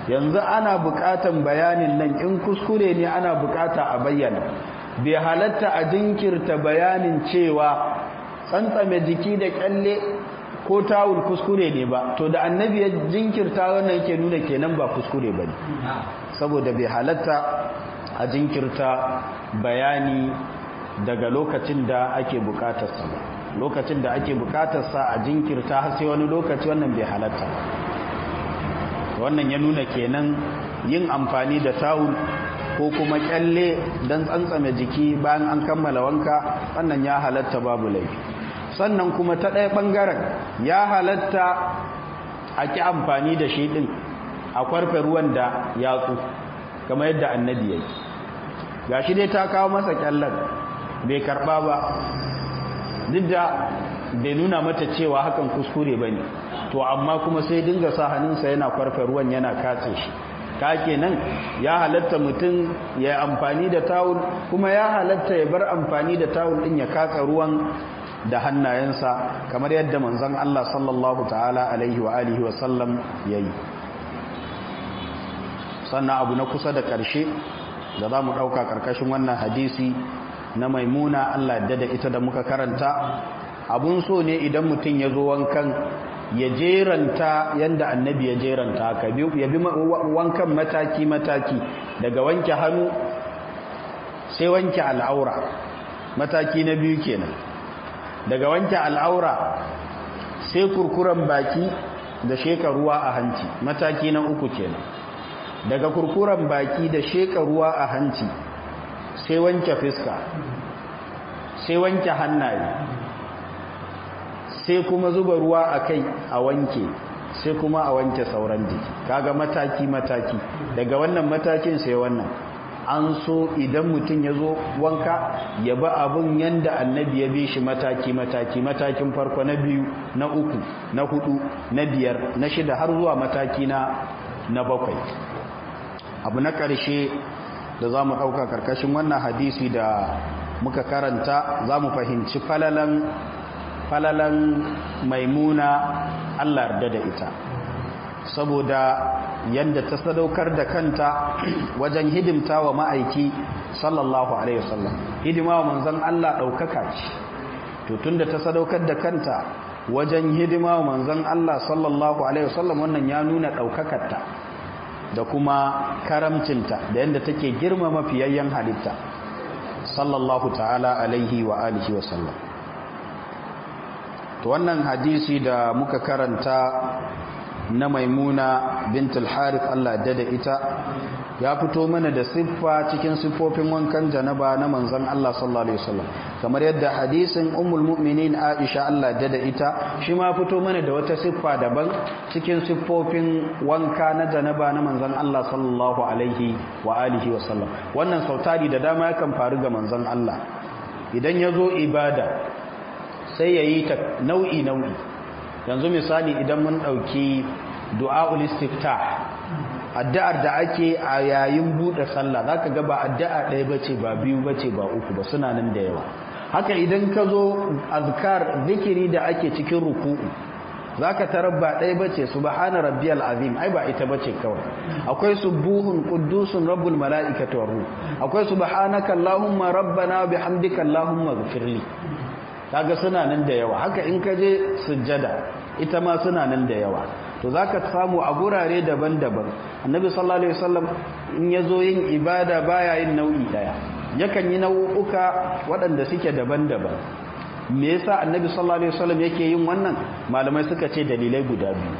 yanzu ana bukatan bayanin nan in kuskure ne ana bukata a bayyana bai halatta a jinkirta bayanin cewa tsantsame jiki da kyalle ko tawul kuskure ne ba to da annabi ya jinkirta wannan yake nuna kenan ba kuskure ba ne saboda bai halatta a jinkirta bayani daga lokacin da ake bukatarsa ba lokacin da ake bukatarsa a jinkirta har sai wani lokaci wannan bai halatta wannan ya nuna kenan yin amfani da tawul ko kuma kyalle don tsantsame jiki bayan an kammala wanka wannan ya halatta babu laifi sannan kuma ta ɗaya ɓangaren ya halatta a ƙi amfani da shi ɗin a kwarfe ruwan da yatsu kamar yadda annabi ya yi ga shi dai ta kawo masa kyallar bai karɓa ba duk da bai nuna mata cewa hakan kuskure ba ne to amma kuma sai dinga sa hannunsa yana kwarfe ruwan yana katse shi ka kenan ya halatta mutum ya amfani da tawul kuma ya halatta ya bar amfani da tawul din ya katsa ruwan da hannayensa kamar yadda manzon Allah sallallahu ta'ala alaihi wa alihi wa sallam yayi sannan abu na kusa da ƙarshe da za mu ɗauka ƙarƙashin wannan hadisi na maimuna Allah yadda da ita da muka karanta abun so ne idan mutum ya zo wankan ya jeranta yadda annabi ya jeranta ka ya bi wankan mataki-mataki daga wanke hannu sai wanke al'aura mataki na biyu kenan daga wanke al'aura sai kurkuren baki da sheka ruwa a hanci mataki na uku kenan daga kurkuren baki da sheka ruwa a hanci sai wanke fiska sai wanke hannaye sai kuma zuba ruwa a kai a wanke sai kuma a wanke sauran jiki kaga mataki-mataki daga wannan matakin sai wannan an so idan mutum ya zo wanka ya ba abin yanda annabi ya bi shi mataki-mataki matakin farko na biyu na uku na hudu na biyar na shida har zuwa mataki na na bakwai abu na ƙarshe da za mu ɗauka ƙarƙashin wannan hadisi da muka karanta za mu fahimci falalan falalan maimuna Allah yarda da ita saboda yadda ta sadaukar da kanta wajen hidimta wa ma'aiki sallallahu alaihi wasallam hidima wa manzon Allah daukaka ce to tunda ta sadaukar da kanta wajen hidima wa manzon Allah sallallahu alaihi wasallam wannan ya nuna daukakarta da kuma karamcinta da yadda take girmama fiyayyen halitta sallallahu ta'ala alaihi wa alihi wasallam to wannan hadisi da muka karanta na maimuna bintul harith Allah da da ita ya fito mana da siffa cikin siffofin wankan janaba na manzon Allah sallallahu alaihi wasallam kamar yadda hadisin ummul mu'minin Aisha Allah da da ita shi ma fito mana da wata siffa daban cikin siffofin wanka na janaba na manzon Allah sallallahu alaihi wa alihi wasallam wannan sautari da dama yakan faru ga manzon Allah idan ya zo ibada sai ya yi ta nau'i nau'i yanzu misali idan mun ɗauki du'a'ul istiftah addu'ar da ake a yayin buɗe sallah zaka ga ba addu'a ɗaya bace ba biyu bace ba uku ba suna nan da yawa haka idan ka zo azkar zikiri da ake cikin ruku'u zaka tarar ba ɗaya bace subhana rabbiyal azim ai ba ita bace kawai akwai subuhun quddusun rabbul malaikati war ruh akwai subhanaka allahumma rabbana bihamdika allahumma ighfirli kaga suna nan da yawa haka in ka je sujjada ita ma suna nan da yawa to zaka samu a gurare daban-daban annabi sallallahu alaihi wasallam in yazo yin ibada baya yin nau'i daya yakan yi nau'uka waɗanda suke daban-daban me yasa annabi sallallahu alaihi wasallam yake yin wannan malamai suka ce dalilai guda biyu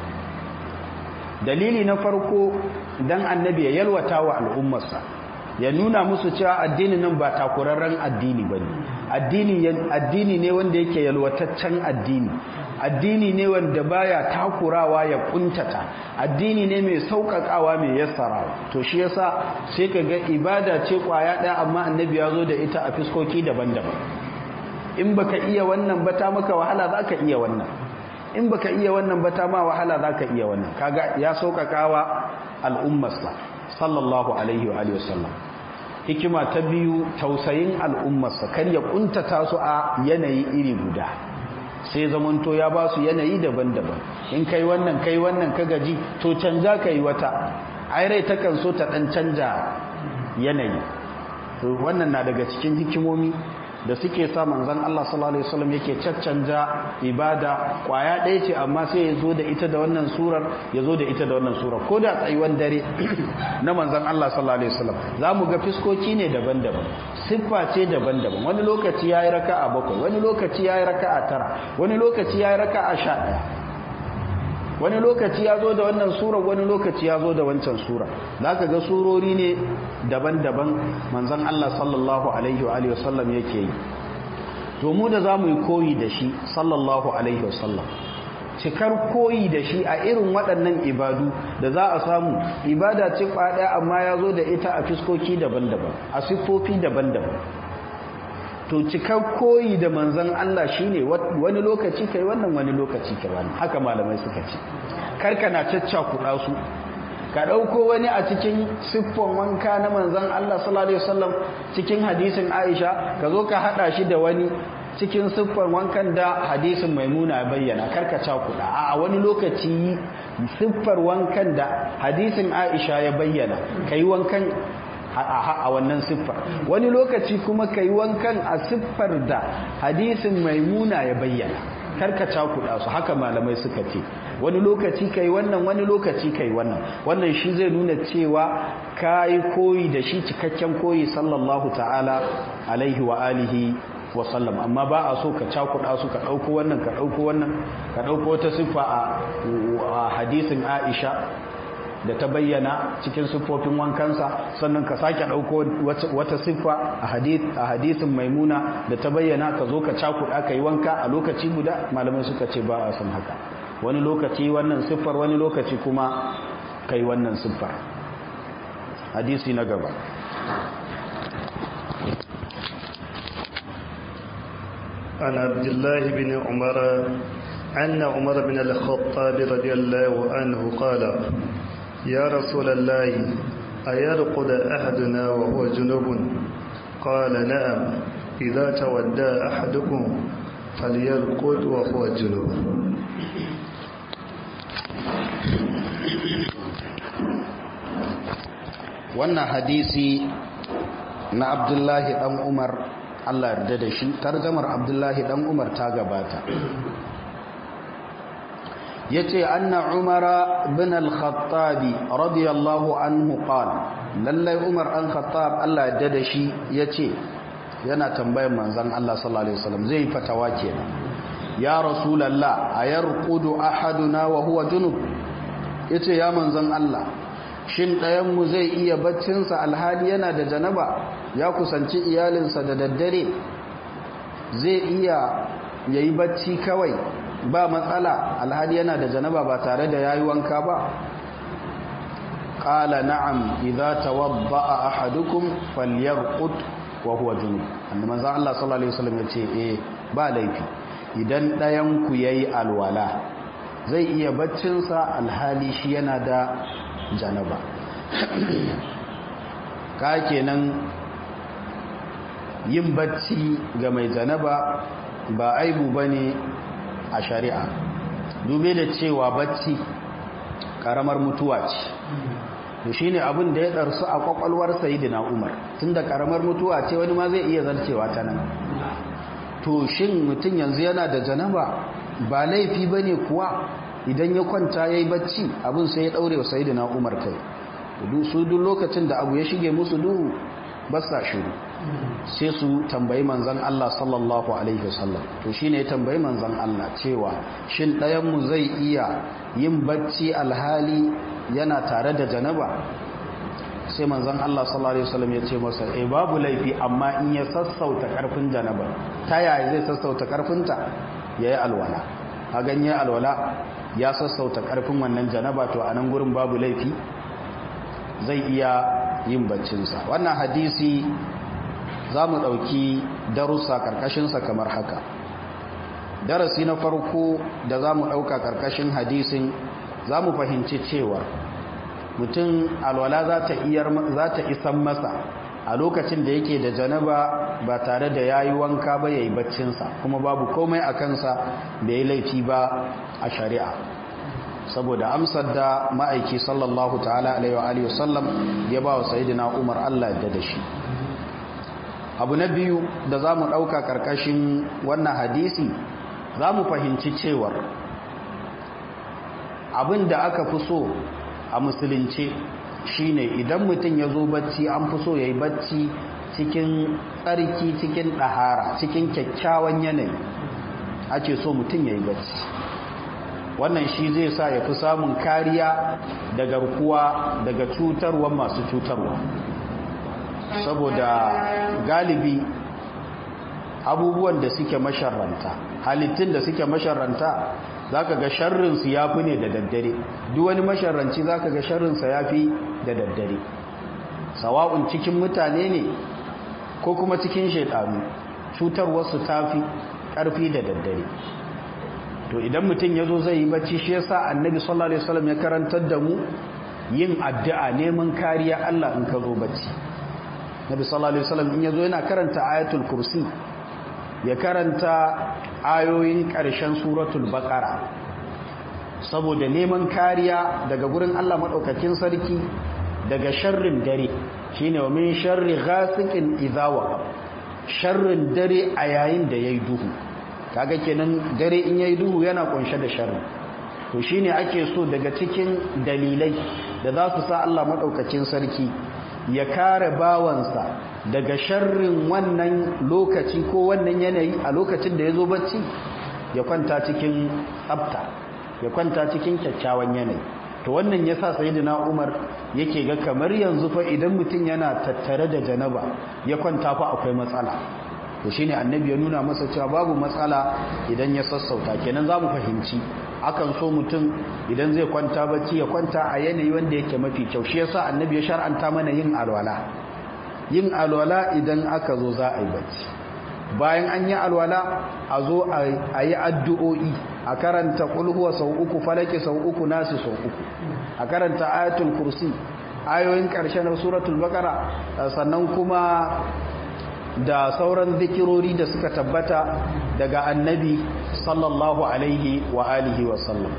dalili na farko dan annabi ya yalwata wa al'ummarsa ya nuna musu cewa addinin nan ba takurarren addini bane addini addini ne wanda yake yalwataccen addini addini ne wanda baya takurawa ya kuntata addini ne mai sauƙaƙawa mai yassarawa to shi yasa sai ka ga ibada ce kwaya ɗaya amma annabi ya zo da ita a fiskoki daban-daban in baka iya wannan ba ta maka wahala zaka iya wannan in baka iya wannan ba ta ma wahala zaka iya wannan kaga ya sauƙaƙawa al'ummarsa sallallahu alaihi wa alihi wasallam hikima ta biyu tausayin al'ummarsa kar ya kuntata su a yanayi iri guda sai zamanto ya ba su yanayi daban-daban in kai wannan kai wannan ka gaji to canja kai wata ai rai takan so ta dan canja yanayi to wannan na daga cikin hikimomi da suke sa manzon Allah sallallahu alaihi wasallam yake caccanja ibada kwaya ɗaya ce amma sai ya zo da ita da wannan surar ya zo da ita da wannan surar ko da tsayuwan dare na manzon Allah sallallahu alaihi wasallam za mu ga fiskoki ne daban-daban siffa ce daban-daban wani lokaci yayi raka'a bakwai wani lokaci yayi raka'a tara wani lokaci yayi raka'a sha ɗaya wani lokaci ya zo da wannan sura wani lokaci ya zo da wancan sura za ka ga surori ne daban-daban manzan Allah sallallahu alaihi wa sallam yake yi to mu da za mu yi koyi da shi sallallahu alaihi wa sallam cikar koyi da shi a irin waɗannan ibadu da za a samu ibada ce ɗaya amma ya zo da ita a fiskoki daban-daban a siffofi daban-daban to cikar koyi da manzan Allah shine wani lokaci kai wannan wani lokaci kai wannan haka malamai suka ce karka na caccakuɗa su ka ɗauko wani a cikin siffon wanka na manzan Allah sallallahu alaihi wasallam cikin hadisin Aisha ka zo ka hada shi da wani cikin siffar wankan da hadisin Maimuna bayyana karka cakuɗa a wani lokaci siffar wankan da hadisin Aisha ya bayyana kai wankan a wannan siffar wani lokaci kuma kai wankan a siffar da hadisin maimuna ya bayyana karka cakuɗa su haka malamai suka ce wani lokaci kai wannan wani lokaci kai wannan wannan shi zai nuna cewa kayi koyi da shi cikakken koyi sallallahu ta'ala alaihi wa alihi wa sallam amma ba a so ka cakuɗa su ka ɗauko wannan ka ɗauko wannan ka ɗauko wata siffa a hadisin aisha da ta bayyana cikin siffofin wankansa sannan ka sake ɗauko wata siffa a hadisin maimuna da ta bayyana ka zo ka cakuɗa ka yi wanka a lokaci guda malamai suka ce ba a son haka wani lokaci wannan siffar wani lokaci kuma ka yi wannan siffar hadisi na gaba عن عبد الله بن عمر أن عمر بن الخطاب رضي الله عنه قال يا رسول الله أيرقد أحدنا وهو جنوب قال نعم إذا تودى أحدكم فليرقد وهو جنوب wannan hadisi na abdullahi dan umar allah yarda da shi tarjamar abdullahi dan umar ta gabata yace anna umara bin al-khattabi radiyallahu anhu qala lallai umar an khattab Allah ya da shi yace yana tambayar manzon Allah sallallahu alaihi wasallam zai fatawa kenan ya rasulullah ayarqudu ahaduna wa huwa junub yace ya manzon Allah shin ɗayan mu zai iya baccin sa alhali yana da janaba ya kusanci iyalinsa da daddare zai iya yayi bacci kawai ba matsala alhali yana da janaba ba tare da yayi wanka ba qala na'am idza tawadda'a ahadukum falyarqut wa huwa junub annabi manzo Allah sallallahu alaihi wasallam yace eh ba laifi idan dayan ku yayi alwala zai iya baccin sa alhali shi yana da janaba ka kenan yin bacci ga mai janaba ba aibu bane a shari'a dube da cewa bacci karamar mutuwa ce to shine abin da ya darsu a kwakwalwar sayyidina Umar tunda karamar mutuwa ce wani ma zai iya zarcewa ta nan to shin mutum yanzu yana da janaba ba laifi bane kuwa idan ya kwanta yayi bacci abin sai ya daure wa sayyidina Umar kai su duk lokacin da abu ya shige musu duhu ba sa shiru sai su tambayi manzan Allah sallallahu alaihi wasallam to shine ya tambayi manzan Allah cewa shin ɗayan mu zai iya yin bacci alhali yana tare da janaba sai manzan Allah sallallahu alaihi wasallam ya ce masa eh babu laifi amma in ya sassauta karfin janaba ta yaya zai sassauta karfinta yayi alwala a ganye alwala ya sassauta karfin wannan janaba to a nan gurin babu laifi zai iya yin baccinsa wannan hadisi za mu ɗauki darussa ƙarƙashinsa kamar haka darasi na farko da za mu ɗauka ƙarƙashin hadisin za mu fahimci cewa mutum alwala za ta isan masa a lokacin da yake da janaba ba tare da ya yi wanka ba ya yi baccinsa kuma babu komai a kansa da ya laifi ba a shari'a saboda amsar da ma'aiki sallallahu ta'ala alaihi wa alihi wasallam ya ba wa sayyidina Umar Allah ya da shi abu na biyu da za mu ɗauka ƙarƙashin wannan hadisi za mu fahimci cewar abin da aka fi so a musulunce shine idan mutum ya zo bacci an fi so ya yi bacci cikin tsarki cikin ɗahara cikin kyakkyawan yanayi ake so mutum ya yi bacci wannan shi zai sa ya fi samun kariya da garkuwa daga cutarwa masu cutarwa saboda galibi abubuwan da suke masharranta halittun da suke masharranta za ka ga sharrinsu ya fi ne da daddare duk wani masharranci za ka ga sharrinsa ya fi da daddare sawa'un cikin mutane ne ko kuma cikin shaidanu cutarwarsu ta fi ƙarfi da daddare to idan mutum ya zo zai yi bacci shi yasa annabi sallallahu alaihi wasallam ya karantar da mu yin addu'a neman kariya Allah in ka zo bacci nabi sallallahu alaihi wasallam in yazo yana karanta ayatul kursi ya karanta ayoyin ƙarshen suratul baqara saboda neman kariya daga gurin Allah madaukakin sarki daga sharrin dare shine wa min sharri ghasiqin idha waqa sharrin dare a yayin da yayi duhu kaga kenan dare in yayi duhu yana kunshe da sharri to shine ake so daga cikin dalilai da za su sa Allah madaukakin sarki ya kare bawansa daga sharrin wannan lokaci ko wannan yanayi a lokacin da ya zo bacci ya kwanta cikin tsafta ya kwanta cikin kyakkyawan yanayi to wannan ya sa sayidina umar yake ga kamar yanzu fa idan mutum yana tattare da janaba ya kwanta fa akwai matsala to shine annabi ya nuna masa cewa babu matsala idan ya sassauta kenan za mu fahimci akan so mutum idan zai kwanta bacci ya kwanta a yanayi wanda yake mafi kyau shi yasa annabi ya shar'anta mana yin alwala yin alwala idan aka zo za a yi bacci bayan an yi alwala a zo a yi addu'o'i a karanta kulhuwa sau uku falaki sau uku nasi sau uku a karanta ayatul kursi ayoyin ƙarshen suratul bakara sannan kuma da sauran zikirori da suka tabbata daga annabi sallallahu alaihi wa alihi wa sallam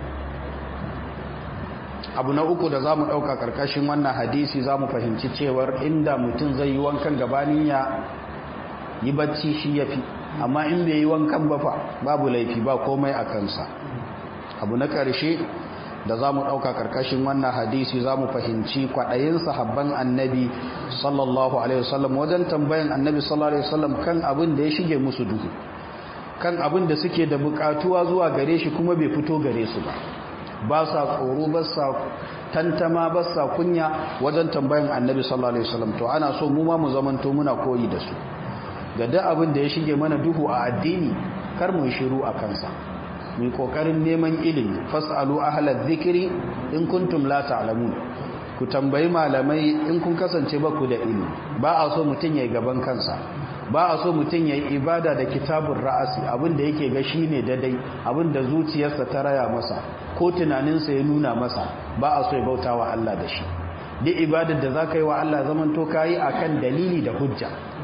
abu na uku da za mu ɗauka ƙarƙashin wannan hadisi za mu fahimci cewar inda mutum zai yi wankan gabanin ya yi bacci shi ya fi amma in bai yi wankan ba fa babu laifi ba komai a kansa abu na ƙarshe da za mu ɗauka ƙarƙashin wannan hadisi za mu fahimci kwaɗayin sahabban annabi sallallahu alaihi wasallam wajen tambayan annabi sallallahu alaihi wasallam kan abin da ya shige musu duhu kan abin da suke da buƙatuwa zuwa gare shi kuma bai fito gare su ba ba sa tsoro ba sa tantama ba sa kunya wajen tambayan annabi sallallahu alaihi wasallam to ana so mu ma mu zamanto muna koyi da su ga duk abin da ya shige mana duhu a addini kar mu shiru a kansa mu kokarin neman ilimi fasalu ahlal dhikri in kuntum la ta'lamun ku tambayi malamai in kun kasance ba ku da ilimi ba a so mutun yayi gaban kansa ba a so mutun yayi ibada da kitabun ra'asi abinda yake ga shine dadai abinda zuciyarsa ta raya masa ko tunaninsa ya nuna masa ba a so ya bautawa Allah da shi duk ibadar da zaka yi wa Allah zaman to kai akan dalili da hujja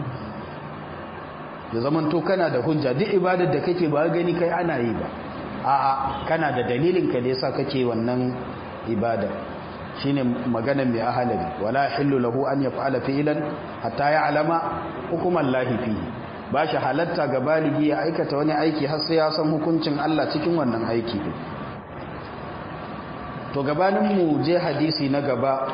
da zaman to kana da hujja duk ibadar da kake ba gani kai ana yi ba a'a kana da dalilin ka da yasa kake wannan ibada shine magana mai ahalari wala hillu lahu an yaf'ala fi'lan hatta ya'lama hukuman lahi fihi ba shi halatta ga baligi ya aikata wani aiki har sai ya san hukuncin Allah cikin wannan aiki din to gabanin mu je hadisi na gaba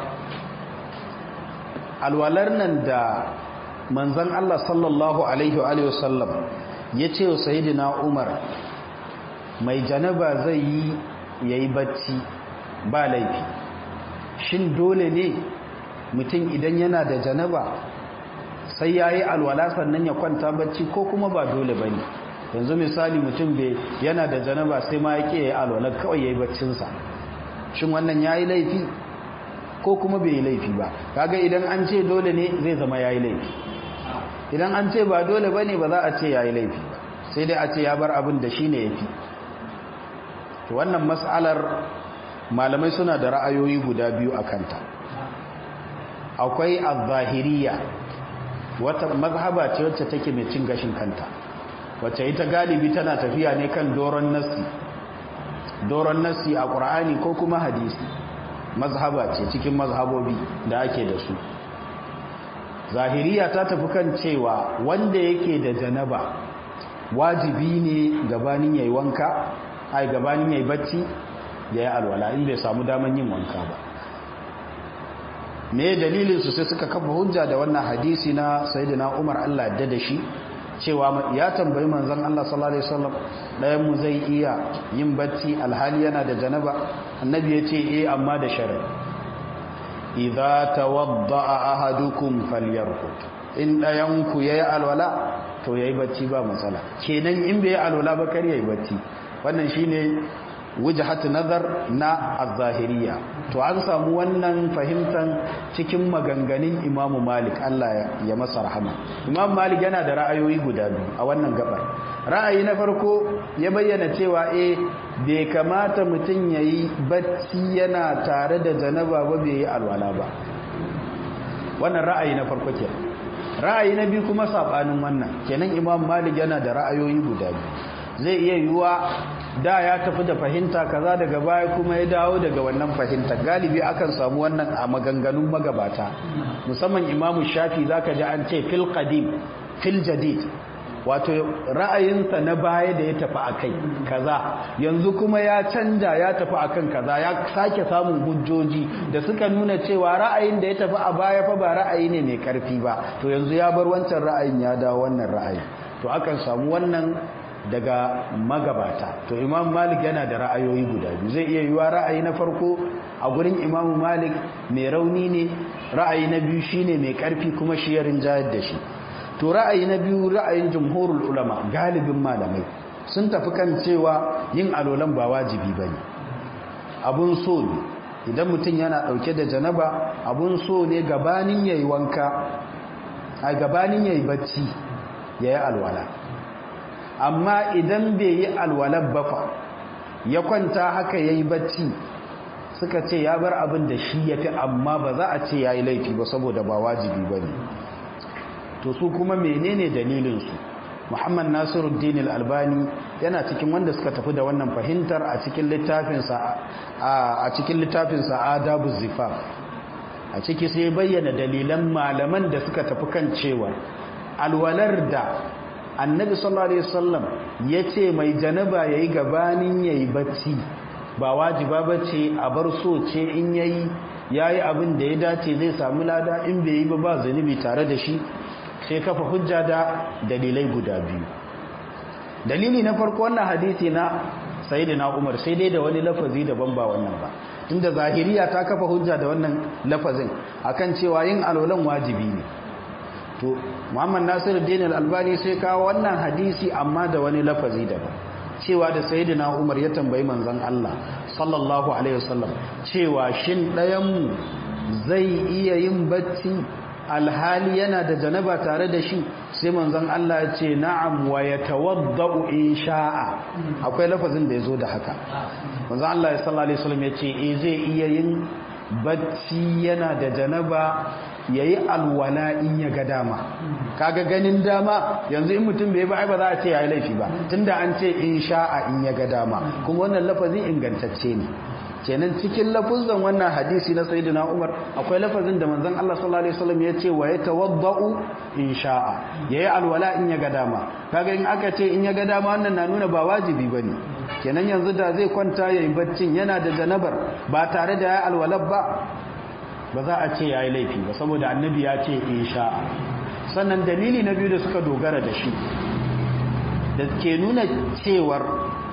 alwalar nan da manzon Allah sallallahu alaihi wa alihi wasallam yace wa sayyidina Umar mai janaba zai yi yayi bacci ba laifi shin dole ne mutum idan yana da janaba sai ya yi alwala sannan ya kwanta bacci ko kuma ba dole ba ne yanzu misali mutum bai yana da janaba sai ma ya ke ya yi alwala kawai ya yi baccinsa shin wannan ya yi laifi ko kuma bai yi laifi ba kaga idan an ce dole ne zai zama ya yi laifi idan an ce ba dole ba ne ba za a ce ya yi laifi ba sai dai a ce ya bar abin da shi ne ya fi wannan matsalar malamai suna da ra'ayoyi guda biyu a kanta akwai al-zahiriya wata mazhaba ce wacce take mai cin gashin kanta wacce ita galibi tana tafiya ne kan doron nassi doron nassi a ƙur'ani ko kuma hadisi mazhaba ce cikin mazhabobi da ake da su zahiriya ta tafi kan cewa wanda yake da janaba wajibi ne gabanin yayi wanka ai gabanin yayi bacci yayi alwala in bai samu daman yin wanka ba me dalilin su sai suka kafa hujja da wannan hadisi na sayyidina Umar Allah ya da shi cewa ya tambayi manzon Allah sallallahu alaihi wasallam dayan mu zai iya yin bacci alhali yana da janaba annabi ya ce eh amma da sharri idza tawadda'a ahadukum falyarqut in dayan ku yayi alwala to yayi bacci ba matsala kenan in bai alwala ba kar yayi bacci wannan shine wujhat nazar na az-zahiriyya to an samu wannan fahimtan cikin maganganun Imam Malik Allah ya masa rahama Imam Malik yana da ra'ayoyi guda biyu a wannan gabar ra'ayi na farko ya bayyana cewa eh bai kamata mutum yayi bacci yana tare da janaba ba bai yi alwala ba wannan ra'ayi na farko kenan ra'ayi na biyu kuma sabanin wannan kenan Imam Malik yana da ra'ayoyi guda biyu zai iya yiwuwa da ya tafi da fahimta kaza daga baya kuma ya dawo daga wannan fahimta galibi akan samu wannan a maganganun magabata musamman imamu shafi zaka ji an ce fil qadim fil jadid wato ra'ayinsa na baya da ya tafi akai kaza yanzu kuma ya canja ya tafi akan kaza ya sake samun hujjoji da suka nuna cewa ra'ayin da ya tafi a baya fa ba ra'ayi ne mai karfi ba to yanzu ya bar wancan ra'ayin ya dawo wannan ra'ayi to akan samu wannan daga magabata to imam malik yana da ra'ayoyi guda biyu zai iya yiwa ra'ayi na farko a gurin imam malik mai rauni ne ra'ayi na biyu shine mai karfi kuma shi ya rinjayar da shi to ra'ayi na biyu ra'ayin jumhurul ulama galibin malamai sun tafi kan cewa yin alolan ba wajibi bane abun so ne idan mutum yana dauke da janaba abun so ne gabanin yayi wanka a gabanin yayi bacci yayi alwala amma idan bai yi alwalar bafa ya kwanta haka ya yi bacci suka ce ya bar abin da shi ya fi amma ba za a ce ya yi laifi ba saboda ba wajibi ba ne to su kuma menene dalilinsu muhammad nasiruddin albani yana cikin wanda suka tafi da wannan fahimtar a cikin littafinsa a cikin littafinsa adabu zifa a ciki sai bayyana dalilan malaman da suka tafi kan cewa alwalar da annabi sallallahu alaihi wasallam yace mai janaba yayi gabanin yayi bacci ba wajiba bace a bar so ce in yayi yayi abin da ya dace zai samu lada in bai yi ba ba zanubi tare da shi sai kafa hujja da dalilai guda biyu dalili na farko wannan hadisi na sayyidina Umar sai dai da wani lafazi daban ba wannan ba tunda zahiriya ta kafa hujja da wannan lafazin akan cewa yin alolan wajibi ne to muhammad nasiru dinar albani sai kawo wannan hadisi amma da wani lafazi daban cewa da sayyidina umar ya tambayi manzon Allah sallallahu alaihi wasallam cewa shin ɗayanmu zai iya yin bacci alhali yana da janaba tare da shi sai manzon Allah ya ce na'am wa yatawaddau in sha'a akwai lafazin da yazo da haka manzon Allah sallallahu alaihi wasallam ya ce eh zai iya yin bacci yana da janaba ya yi alwala in ya ga dama kaga ganin dama yanzu in mutum bai ba ba za a ce ya yi laifi ba tunda an ce in sha'a in ya ga dama kuma wannan lafazin ingantacce ne kenan cikin lafuzan wannan hadisi na sayyidina Umar akwai lafazin da manzon Allah sallallahu alaihi wasallam ya ce wa yatawaddau in sha'a yayi alwala in ya ga dama kaga in aka ce in ya ga dama wannan na nuna ba wajibi bane kenan yanzu da zai kwanta yayin baccin yana da janabar ba tare da ya alwalab ba ba za a ce ya yi laifi ba saboda annabi ya ce insha sannan dalili na biyu da suka dogara da shi da ke nuna cewar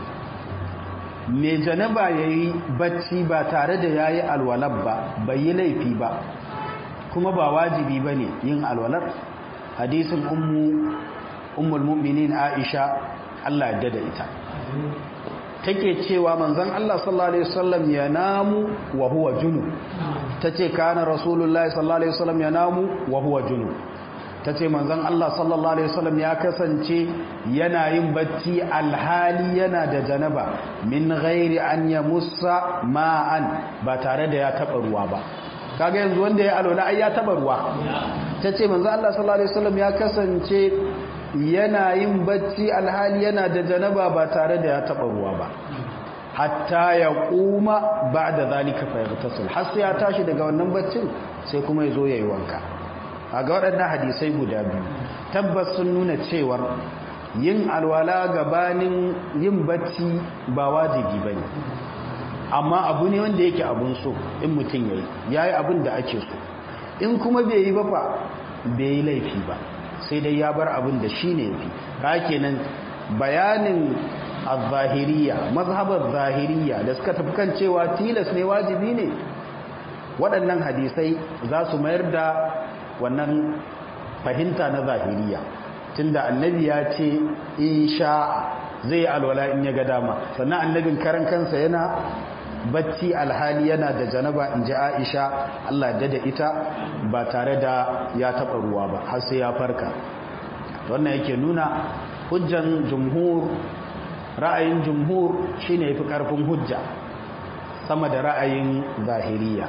mai janaba ya yi bacci ba tare da ya yi alwalar ba bai yi laifi ba kuma ba wajibi ba ne yin alwalar hadisin ummul mu'minin aisha allah yadda da ita take cewa manzon Allah sallallahu alaihi wasallam ya namu wa huwa junub tace kana rasulullahi sallallahu alaihi wasallam ya namu wa huwa junub tace manzon Allah sallallahu alaihi wasallam ya kasance yana yin bacci alhali yana da janaba min ghairi an yamussa ma'an ba tare da ya taba ruwa ba kaga yanzu wanda ya alwala ai ya taba ruwa tace manzon Allah sallallahu alaihi wasallam ya kasance yana yin bacci alhali yana da janaba ba tare da ya taba ruwa ba hatta ya kuma ba da zalika fayyartasul har sai ya tashi daga wannan baccin sai kuma ya zo ya yi wanka a ga waɗannan hadisai guda biyu tabbas sun nuna cewar yin alwala gabanin yin bacci ba wajibi ba ne amma abu ne wanda yake abun so in mutum ya yi ya yi abin da ake so in kuma bai yi ba fa bai yi laifi ba sai dai ya bar abin da shi ne fi ka kenan bayanin al-zahiriya mazhabar zahiriya da suka tafi kan cewa tilas ne wajibi ne waɗannan hadisai za su mayar da wannan fahimta na zahiriya tunda annabi ya ce insha zai alwala in ya ga dama sannan annabin karan kansa yana bacci alhali yana da janaba in ji aisha Allah da da ita ba tare da ya taɓa ruwa ba har sai ya farka wannan yake nuna hujjan jumhur ra'ayin jumhur shine yafi karfin hujja sama da ra'ayin zahiriya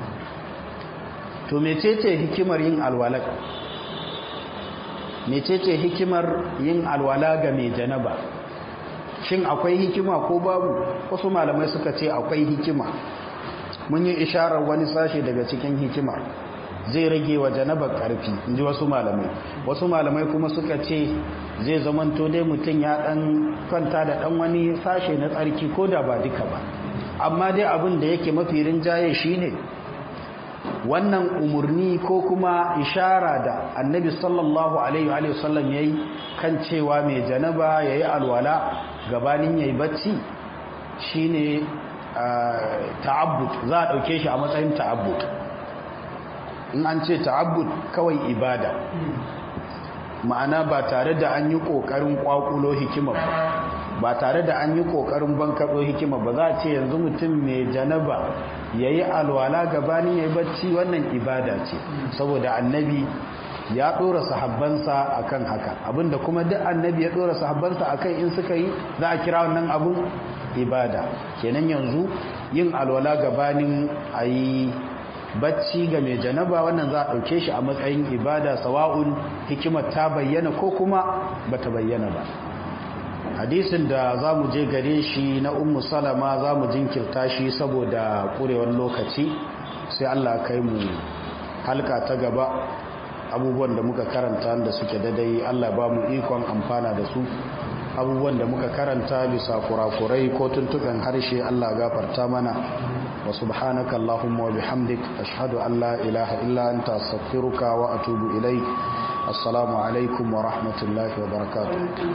to mecece hikimar yin alwala mecece hikimar yin alwala ga mai janaba shin akwai hikima ko babu wasu malamai suka ce akwai hikima mun yi isharar wani sashe daga cikin hikima zai rage wa janabar karfi inji wasu malamai wasu malamai kuma suka ce zai zamanto dai mutum ya dan kwanta da dan wani sashe na tsarki ko da ba duka ba amma dai abin da yake mafi rinjaye shine wannan umarni ko kuma ishara da annabi sallallahu alaihi wa sallam yayi kan cewa mai janaba yayi alwala gabanin yayi bacci shine ta'abbud za a dauke shi a matsayin ta'abbud in an ce ta'abbud kawai ibada ma'ana ba tare da an yi kokarin kwakulo hikima ba ba tare da an yi kokarin bankaɗo hikima ba za a ce yanzu mutum mai janaba ya yi alwala gabanin ya yi bacci wannan ibada ce saboda annabi ya ɗora sahabbansa a kan haka abinda kuma duk annabi ya ɗora sahabbansa a kan in suka yi za a kira wannan abin ibada kenan yanzu yin alwala gabanin a yi bacci ga mai janaba wannan za a ɗauke shi a matsayin ibada sawa'un hikimar ta bayyana ko kuma ba ta bayyana ba hadisin da za mu je gare shi na ummu salama za mu jinkirta shi saboda ƙurewar lokaci sai allah kai mu halka ta gaba abubuwan da muka karanta da suke dadai allah ba mu ikon amfana da su abubuwan da muka karanta bisa kurakurai ko tuntukan harshe allah gafarta mana wa subhanaka allahumma wa bihamdik ashhadu an la ilaha illa anta astaghfiruka wa atubu ilaik assalamu alaikum wa rahmatullahi wa barakatuh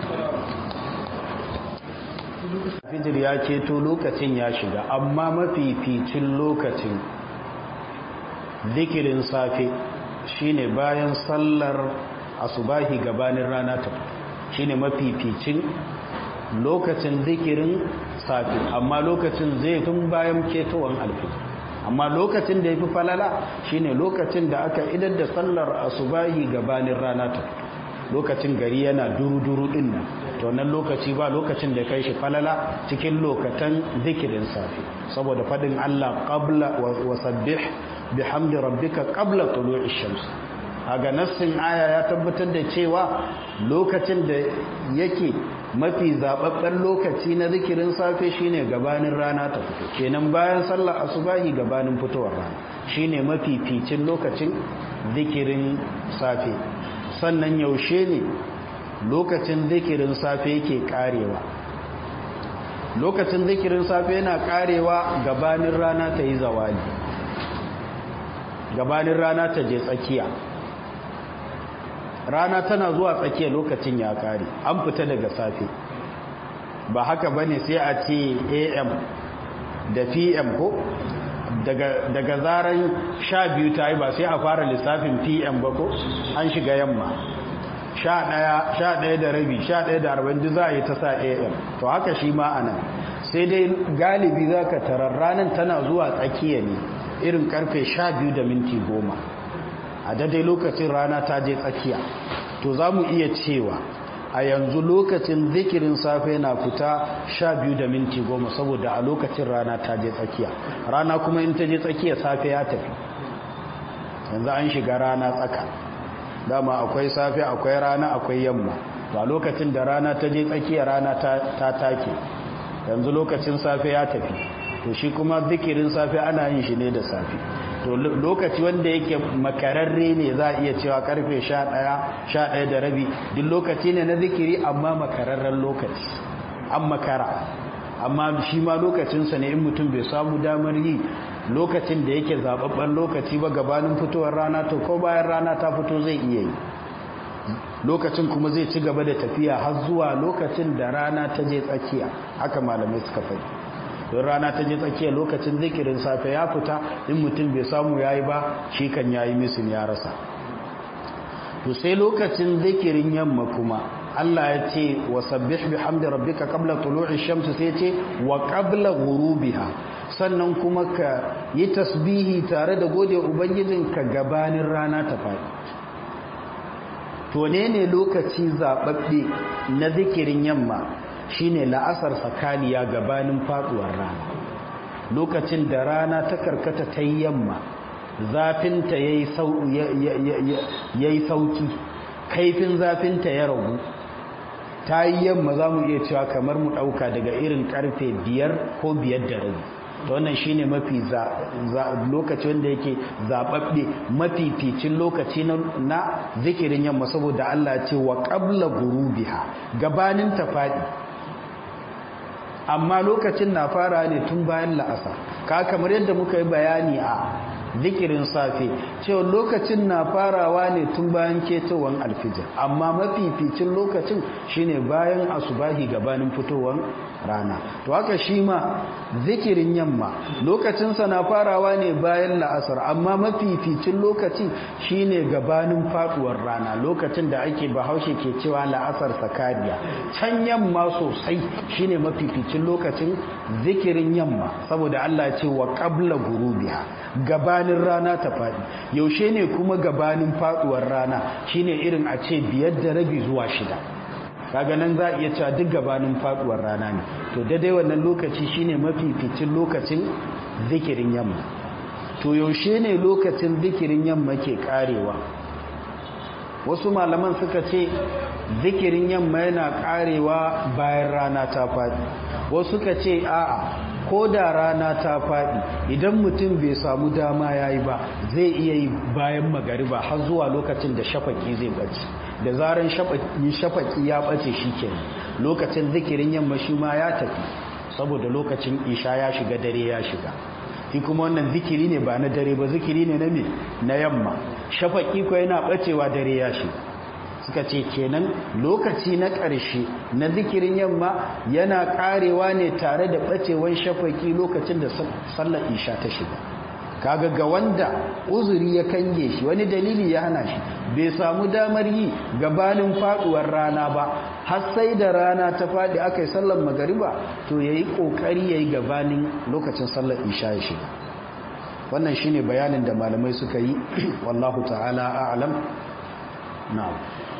fijir ya ceto lokacin ya shiga amma mafificin lokacin zikirin safe shine bayan sallar asubahi gabanin rana ta shine mafificin lokacin zikirin safe amma lokacin zai tun bayan ketowar alfi amma lokacin da ya fi falala shine lokacin da aka idar da sallar asubahi gabanin rana ta lokacin gari yana duru-duru din nan to nan lokaci ba lokacin da kai shi falala cikin lokatan zikirin safe saboda fadin Allah qabla wa sabbih bihamdi rabbika qabla tulu'i shams aga nassin aya ya tabbatar da cewa lokacin da yake mafi zababben lokaci na zikirin safe shine gabanin rana ta fito kenan bayan sallar asubahi gabanin fitowar rana shine mafi ficin lokacin zikirin safe sannan yaushe ne lokacin zikirin safe yake karewa lokacin zikirin safe yana karewa gabanin rana ta yi zawali gabanin rana ta je tsakiya rana tana zuwa tsakiya lokacin ya kare an fita daga safe ba haka bane sai a ce am da pm ko daga zaran sha biyu ta yi ba sai a fara lissafin pm ba ko an shiga yamma sha ɗaya da rabi sha ɗaya da arba'in za a yi ta sa am to haka shi ma a nan sai dai galibi za ka tarar ranar tana zuwa tsakiya ne irin karfe sha biyu da minti goma a daidai lokacin rana ta je tsakiya to za mu iya cewa a yanzu lokacin zikirin safe na fita sha biyu da minti goma saboda a lokacin rana ta je tsakiya rana kuma in ta je tsakiya safe ya tafi yanzu an shiga rana tsaka dama akwai safe akwai rana akwai yamma to a lokacin da rana ta je tsakiya rana ta take yanzu lokacin safe ya tafi to shi kuma zikirin safe ana yin shi ne da safe to lokaci wanda yake makararre ne za a iya cewa karfe 11 11 da rabi duk lokaci ne na zikiri amma makararren lokaci an makara amma shi ma lokacinsa ne in mutum bai samu damar yi lokacin da yake zababben lokaci ba gabanin fitowar rana to ko bayan rana ta fito zai iya yi lokacin kuma zai ci gaba da tafiya har zuwa lokacin da rana ta je tsakiya haka malamai suka faɗi don rana ta je tsakiya lokacin zikirin safe ya fita in mutum bai samu yayi ba shi kan yayi misin ya rasa to sai lokacin zikirin yamma kuma Allah ya ce wa sabbih bihamdi rabbika qabla tulu'i shamsi sai ce wa qabla ghurubiha sannan kuma ka yi tasbihi tare da gode ubangijinka gabanin rana ta faɗi to ne ne lokaci zababbe na zikirin yamma shine la'asar sakaliya gabanin faduwar rana lokacin da rana ta karkata ta yamma zafinta yayi sauki kaifin zafinta ya ragu ta yi yamma za mu iya cewa kamar mu ɗauka daga irin karfe biyar ko biyar da rabi ta wannan shine mafi lokaci wanda yake zaɓaɓɓe mafificin lokaci na zikirin yamma saboda Allah ce wa ƙabla gurubiha gabanin ta faɗi amma lokacin na fara ne tun bayan la'asa ka kamar yadda muka yi bayani a zikirin safe cewa lokacin na farawa ne tun bayan ketowar alfijir amma mafificin lokacin shine bayan asubahi gabanin fitowar rana to haka shi ma zikirin yamma lokacinsa na farawa ne bayan la'asar amma mafificin lokaci shine gabanin faduwar rana lokacin da ake bahaushe ke cewa la'asar sakariya can yamma sosai shine mafificin lokacin zikirin yamma saboda Allah ce wa qabla gurubiha gabanin rana ta faɗi yaushe ne kuma gabanin faduwar rana shine irin a ce biyar da rabi zuwa shida kaga nan za a iya cewa duk gabanin faduwar rana ne to daidai wannan lokaci shine mafificin lokacin zikirin yamma to yaushe ne lokacin zikirin yamma ke karewa wasu malaman suka ce zikirin yamma yana karewa bayan rana ta faɗi wasu suka ce a'a ko da rana ta faɗi idan mutum bai samu dama ya yi ba zai iya yi bayan magariba har zuwa lokacin da shafaki zai ɓace da zaran shafaki ya ɓace shi ke lokacin zikirin yamma shi ma ya tafi saboda lokacin isha ya shiga dare ya shiga shi kuma wannan zikiri ne ba na dare ba zikiri ne na me na yamma shafaki ko yana ɓacewa dare ya shiga suka ce kenan lokaci na ƙarshe na zikirin yamma yana ƙarewa ne tare da ɓacewan shafaki lokacin da sallar isha ta shiga kaga ga wanda uzuri ya kange shi wani dalili ya hana shi bai samu damar yi gabanin faduwar rana ba har sai da rana ta fadi aka yi sallar magariba to yayi kokari yayi gabanin lokacin sallar isha ya shiga wannan shine bayanin da malamai suka yi wallahu ta'ala a'lam na'am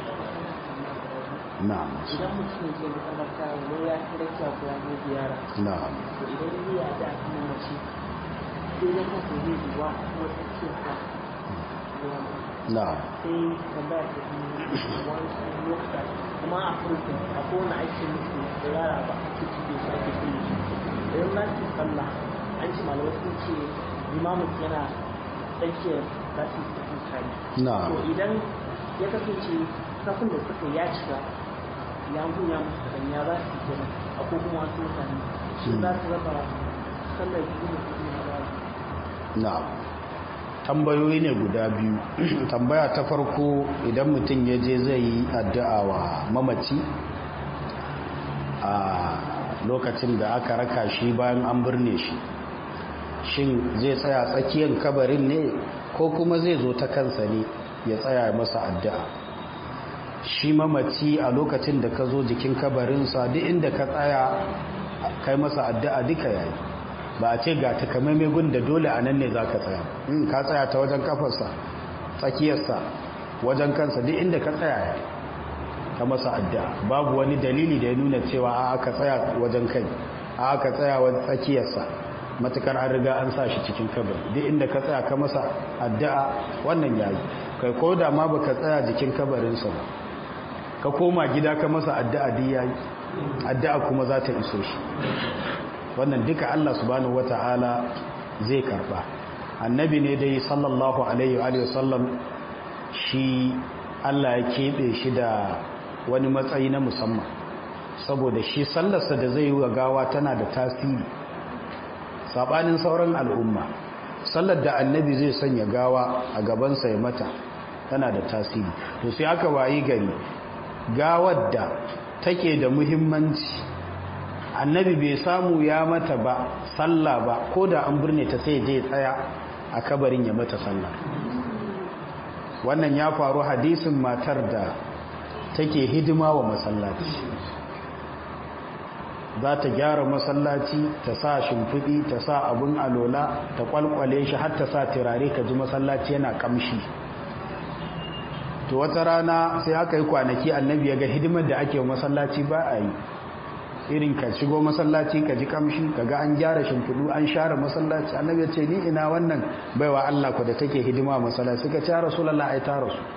na'am idan mutum ke makaranta ne ya kira kiya ko ya zo ziyara na'am to idan ya da kuma mace sai ya kasa zai zuwa kuma tsakiyar ka na'am sai tambaya ta yi wani lokuta kuma a furta a kowane aiki musu da yara ba ake cike su ake kulle su idan na ce sallah an ce malamai sun ce limamin yana tsakiyar za su yi tafi tare na'am to idan ya kasance kafin da suka ya cika ya gunya musu kaɗan ya za su yi kenan a ko kuma wasu mutane shi za su raba sallar biyu da kuma na ba na'am tambayoyi ne guda biyu tambaya ta farko idan mutum ya je zai yi addu'a wa mamaci a lokacin da aka raka shi bayan an birne shi shin zai tsaya tsakiyar kabarin ne ko kuma zai zo ta kansa ne ya tsaya masa addu'a shi mamaci a lokacin da ka zo jikin kabarinsa duk inda ka tsaya kai masa addu'a duka yayi ba a ce ga takamaimai gun da dole a nan ne za ka tsaya in ka tsaya ta wajen kafarsa tsakiyarsa wajen kansa duk inda ka tsaya ka masa addu'a babu wani dalili da ya nuna cewa a aka tsaya wajen kai a aka tsaya wajen tsakiyarsa matukar an riga an sa shi cikin kabari duk inda ka tsaya ka masa addu'a wannan yayi kai ko da ma baka tsaya jikin kabarinsa ba ka koma gida ka masa addu'a duk yayi addu'a kuma za ta iso shi wannan duka Allah subhanahu wata'ala zai karba annabi ne dai sallallahu alaihi wa sallam shi Allah ya keɓe shi da wani matsayi na musamman saboda shi sallarsa da zai yi wa gawa tana da tasiri sabanin sauran al'umma sallar da annabi zai sanya gawa a gabansa ya mata tana da tasiri to sai aka wayi gari gawar da take da muhimmanci annabi bai samu ya mata ba sallah ba ko da an birne ta sai je tsaya a kabarin ya mata sallah wannan ya faru hadisin matar da take hidima wa masallaci za ta gyara masallaci ta sa shimfiɗi ta sa abin alola ta kwalkwale shi har ta sa turare ka ji masallaci yana kamshi to wata rana sai aka yi kwanaki annabi ya ga hidimar da ake masallaci ba a yi irin ka shigo masallaci ka ji kamshi ka ga an gyara shimfiɗu an share masallaci annabi ya ce ni ina wannan baiwa Allah ku da take hidima masallaci suka ce rasulullah ai ta rasu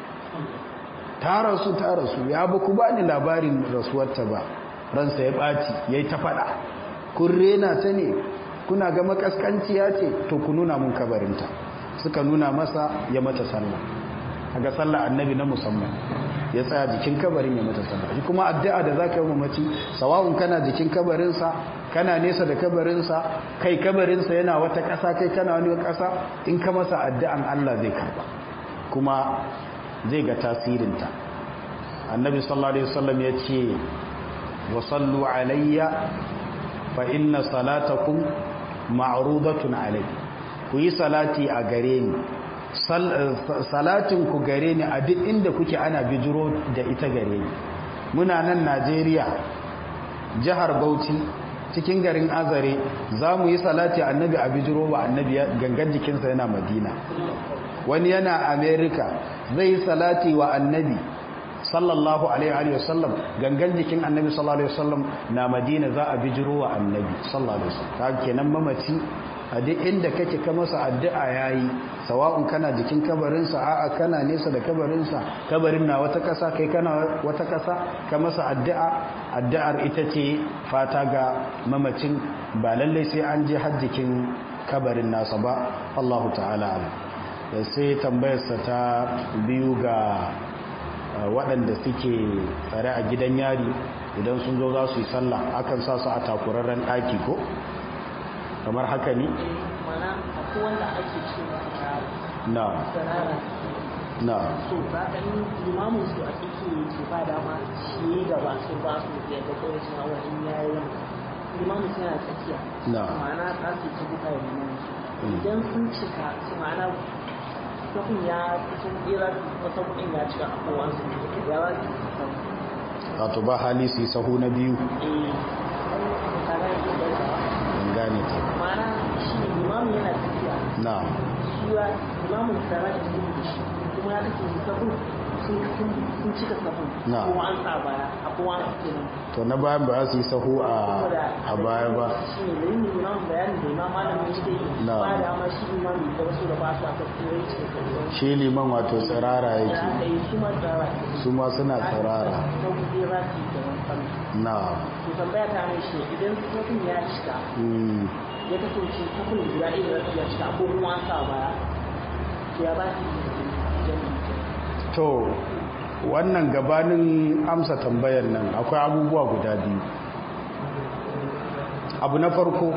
ta rasu ta rasu ya ba ku bani labarin rasuwarta ba ransa ya ɓaci ya yi ta faɗa kun rena ta ne kuna ga makaskanciya ce to ku nuna mun kabarinta suka nuna masa ya mata sallah ga sallah annabi na musamman ya tsaya jikin kabarin ya mata sallah shi kuma addu'a da zaka yi mamaci sawa'un kana jikin kabarinsa kana nesa da kabarinsa kai kabarinsa yana wata ƙasa kai kana wani ƙasa in ka masa addu'an Allah zai karba kuma zai ga tasirinta annabi sallallahu alaihi wasallam ya ce wa sallu alayya fa inna salatakum ma'rudatun alayhi ku yi salati a gare ni salatin ku gare ni a duk inda kuke ana bijiro da ita gare ni muna nan Najeriya jihar Bauchi cikin garin Azare za mu yi salati annabi a bijiro wa annabi gangan jikinsa yana Madina wani yana America zai yi salati wa annabi sallallahu alaihi wa sallam gangan jikin annabi sallallahu alaihi wa sallam na Madina za a bijiro wa annabi sallallahu alaihi wa sallam kaga kenan mamaci a duk inda kake ka masa addu'a yayi sawa'un kana jikin kabarinsa a'a kana nesa da kabarinsa kabarin na wata kasa kai kana wata kasa ka masa addu'a addu'ar ita ce fata ga mamacin ba lalle sai an je har jikin kabarin nasa ba Allahu ta'ala sai tambayarsa ta biyu ga waɗanda suke tsare a gidan yari idan sun zo za su yi sallah akan sa su a takurarren ɗaki ko kamar haka ne? mana akwai wanda ake ce na sarara na so za ka yi limamin su a cikin ke ba dama shi gaba su ba su da yadda kawai suna wa in yayi wani limamin suna tsakiya Na. ma'ana za su ci buka da limamin su idan sun cika su ma'ana kafin ya sun tsira wata kuɗin ya cika a kowansu ya za su samu wato ba hali su yi sahu na biyu eh kaga yake da don gane ta ma'ana shi limamin yana tafiya na shi ya limamin tsara da su da shi kuma ya kace sabon sun sun cika sabon Na. kuma an sa baya a kuma an kenan to na bayan ba za su yi sahu a a baya ba shi ne da yin limamin bayani da imam malamin yake yi Na. ba da ma shi limamin da wasu da ba su aka tsere ce shi liman wato tsirara ya yake kai su ma tsara su ma suna tsirara sau zai za su yi da wani na to tambaya ta mai shi idan sabon ya cika mm, ya kasance sabon guda ɗaya da ya cika ko kuma an sa baya to ya ba su yi jami'i to wannan gabanin amsa tambayar nan akwai abubuwa guda biyu abu na farko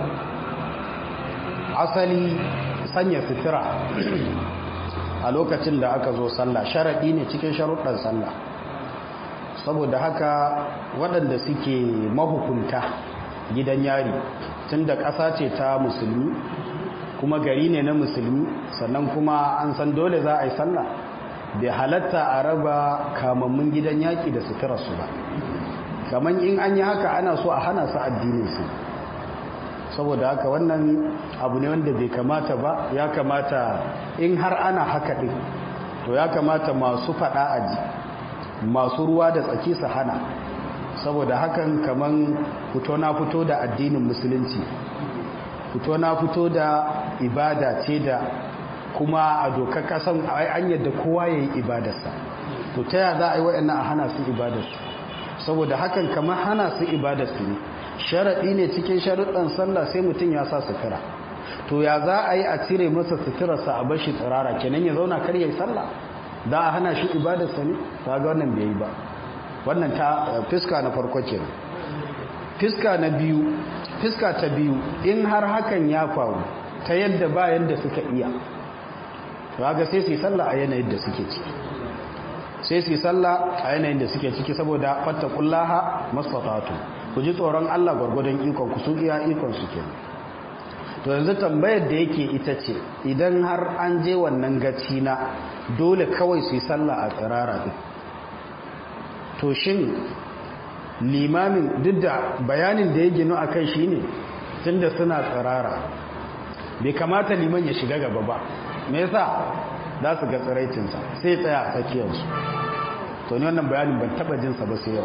asali sanya sutura a lokacin da aka zo sallah sharaɗi ne cikin sharuɗan sallah saboda haka waɗanda suke mahukunta gidan yari tun da ƙasa ce ta musulmi kuma gari ne na musulmi sannan kuma an san dole za a yi sallah bai halatta a raba kamammun gidan yaƙi da suturarsu ba kamar in an yi haka ana so a hana su addininsu saboda haka wannan abu ne wanda bai kamata ba ya kamata in har ana haka ɗin to ya kamata masu faɗa aji masu ruwa da tsaki su hana saboda hakan kaman fito na fito da addinin musulunci fito na fito da ibada ce da kuma a dokar kasan an yadda kowa ya yi ibadarsa to ta yaya za a yi waɗannan a hana su ibadarsu saboda hakan kamar hana su ibada su ne sharaɗi ne cikin sharuɗan sallah sai mutum ya sa sutura to ya za a yi a cire masa suturarsa a bashi tsirara kenan ya zauna kar ya yi sallah da a hana shi ibadarsa ne ta ga wannan bai yi ba wannan ta fiska na farko kenan fiska na biyu fiska ta biyu in har hakan ya faru ta yadda ba yadda suka iya ga sai su yi sallah a yanayin da suke ciki sai su yi sallah a yanayin da suke ciki saboda fattakullaha masfatatu ku ji tsoron Allah gwargwadon ikon ku sun iya ikon su kenan to yanzu tambayar da yake ita ce idan har an je wannan gaci na dole kawai su yi sallah a tsirara din to shin limamin duk da bayanin da ya gino a kai shine tunda suna tsirara bai kamata liman ya shiga gaba ba me yasa za su ga tsiraicinsa sai tsaya a tsakiyarsu to ni wannan bayanin ban taba jinsa ba sai yau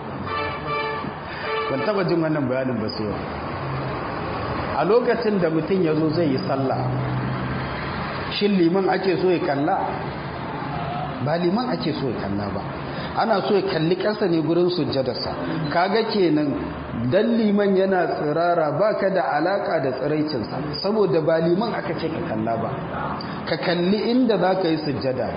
ban taba jin wannan bayanin ba sai yau a lokacin da mutum ya zo zai yi sallah shin liman ake so ya kalla ba liman ake so ya kalla ba ana so ya kalli ƙasa ne gurin sujjadarsa kaga kenan dan liman yana tsirara baka da alaka da tsiraicinsa saboda ba liman aka ce ka kalla ba ka kalli inda za ka yi sujjada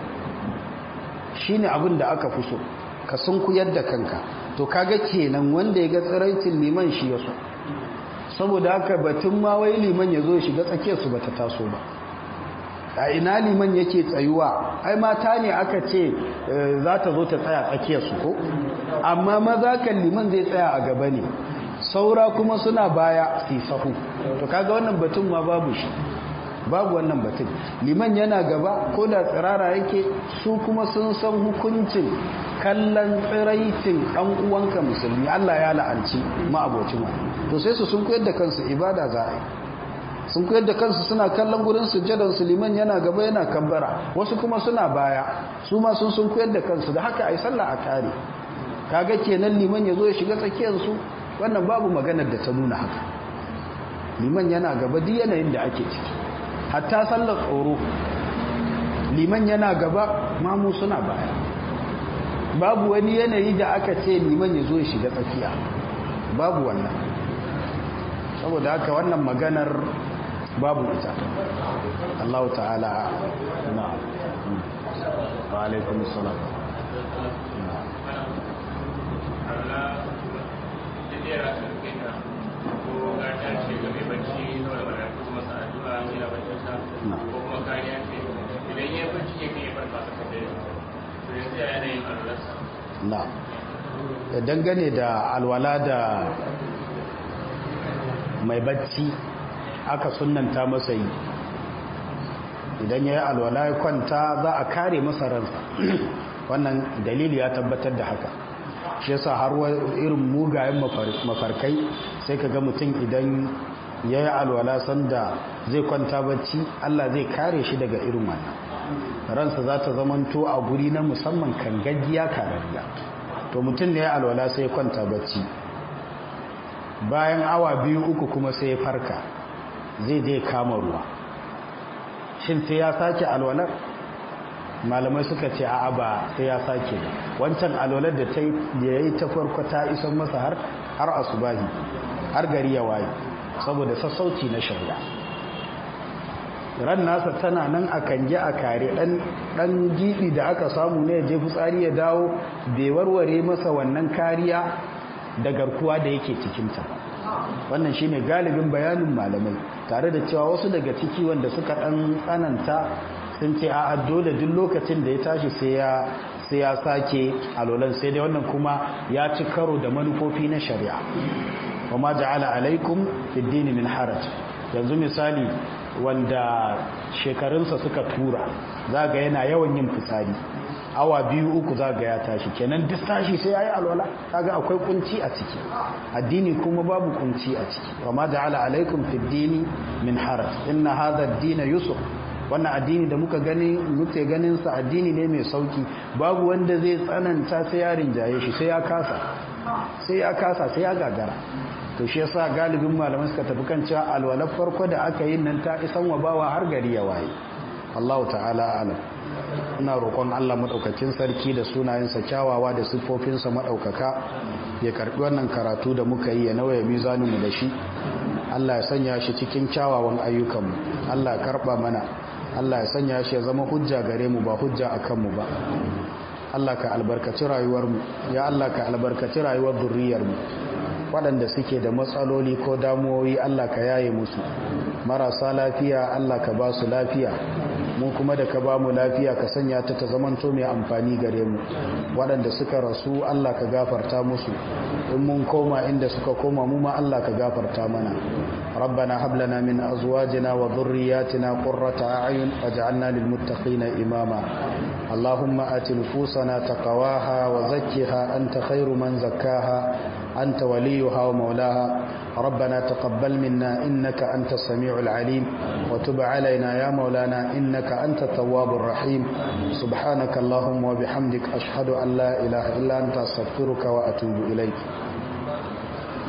shine abin da aka fi so ka sunkuyar da kanka to kaga kenan wanda ya ga tsiraicin liman shi ya so saboda haka batun ma wai liman ya zo shiga tsakiyarsu ba ta taso ba a ina liman yake tsayuwa ai mata ne aka ce za ta zo ta tsaya tsakiyarsu ko amma maza kan liman zai tsaya a gaba ne saura kuma suna baya su sahu to kaga wannan batun ma babu shi babu wannan batun liman yana gaba ko da tsirara yake su kuma sun san hukuncin kallon tsiraicin ɗan uwanka musulmi Allah ya la'anci ma'abocin wani to sai su sun koyar da kansu ibada za a yi sun koyar da kansu suna kallon gurin sujjadan su liman yana gaba yana kambara wasu kuma suna baya su ma sun sun koyar da kansu da haka ai sallah a kare kaga kenan liman ya zo ya shiga tsakiyar su wannan babu maganar da ta nuna haka liman yana gaba duk yanayin da ake ciki hatta sallar tsoro liman yana gaba mamu suna baya babu wani yanayi da aka ce liman ya zo ya shiga tsakiya babu wannan saboda haka wannan maganar babu ita Allah ta'ala na wa alaikum salam na dangane da alwala da mai bacci aka sunanta masa yi idan ya yi alwala ya kwanta za a kare masa ransa wannan dalili ya tabbatar da haka shi yasa har irin mugayen mafarkai sai ka ga mutum idan ya yi alwala sanda zai kwanta bacci Allah zai kare shi daga irin wannan ransa za ta zamanto a guri na musamman kan gaggiya karariya to mutum ne ya alwala sai ya kwanta bacci bayan awa biyu uku kuma sai ya farka zai je kama ruwa shin sai ya sake alwalar malamai suka ce a ba sai ya sake wancan alwalar da ta yi ta farko ta isan masa har har asubahi har gari ya waye saboda sassauci na shari'a ran nasa tana nan a kange a kare dan dan gibi da aka samu ne je fitsari ya dawo bai warware masa wannan kariya da garkuwa da yake cikinta wannan shine galibin bayanin malamai tare da cewa wasu daga ciki wanda suka dan tsananta sun ce a dole duk lokacin da ya tashi sai ya sai ya sake alolan sai dai wannan kuma ya ci karo da manufofi na shari'a wama ja'ala alaikum fid din min haraj yanzu misali wanda shekarunsa suka tura zaga yana yawan yin fitsari awa biyu uku zaga ya tashi kenan duk tashi sai yayi alwala kaga akwai kunci a ciki addini kuma babu kunci a ciki wama ja'ala alaikum fid din min haraj inna hadha ad-din yusuf wannan addini da muka gani muke ganin sa addini ne mai sauki babu wanda zai tsananta sai ya rinjaye shi sai ya kasa sai ya kasa sai ya gagara to shi yasa galibin malaman suka tafi kan cewa alwalar farko da aka yi nan ta isan wa bawa har gari ya waye Allah ta'ala alam ina roƙon Allah madaukakin sarki da sunayensa kyawawa da siffofinsa madaukaka ya karbi wannan karatu da muka yi ya nauya mizaninmu da shi Allah ya sanya shi cikin kyawawan ayyukanmu Allah ya karba mana Allah ya sanya shi ya zama hujja gare mu ba hujja akan mu ba Allah ka albarkaci rayuwarmu ya Allah ka albarkaci rayuwar zurriyarmu waɗanda suke da matsaloli ko damuwoyi Allah ka yaye musu marasa lafiya Allah ka ba su lafiya mu kuma da ka ba mu lafiya ka sanya ta ta zamanto mai amfani gare mu waɗanda suka rasu Allah ka gafarta musu in mun koma inda suka koma mu ma Allah ka gafarta mana ربنا هب لنا من أزواجنا وذرياتنا قرة أعين واجعلنا للمتقين إماما اللهم آت نفوسنا تقواها وزكها أنت خير من زكاها أنت وليها ومولاها ربنا تقبل منا إنك أنت السميع العليم وتب علينا يا مولانا إنك أنت التواب الرحيم سبحانك اللهم وبحمدك أشهد أن لا إله إلا أنت أستغفرك وأتوب إليك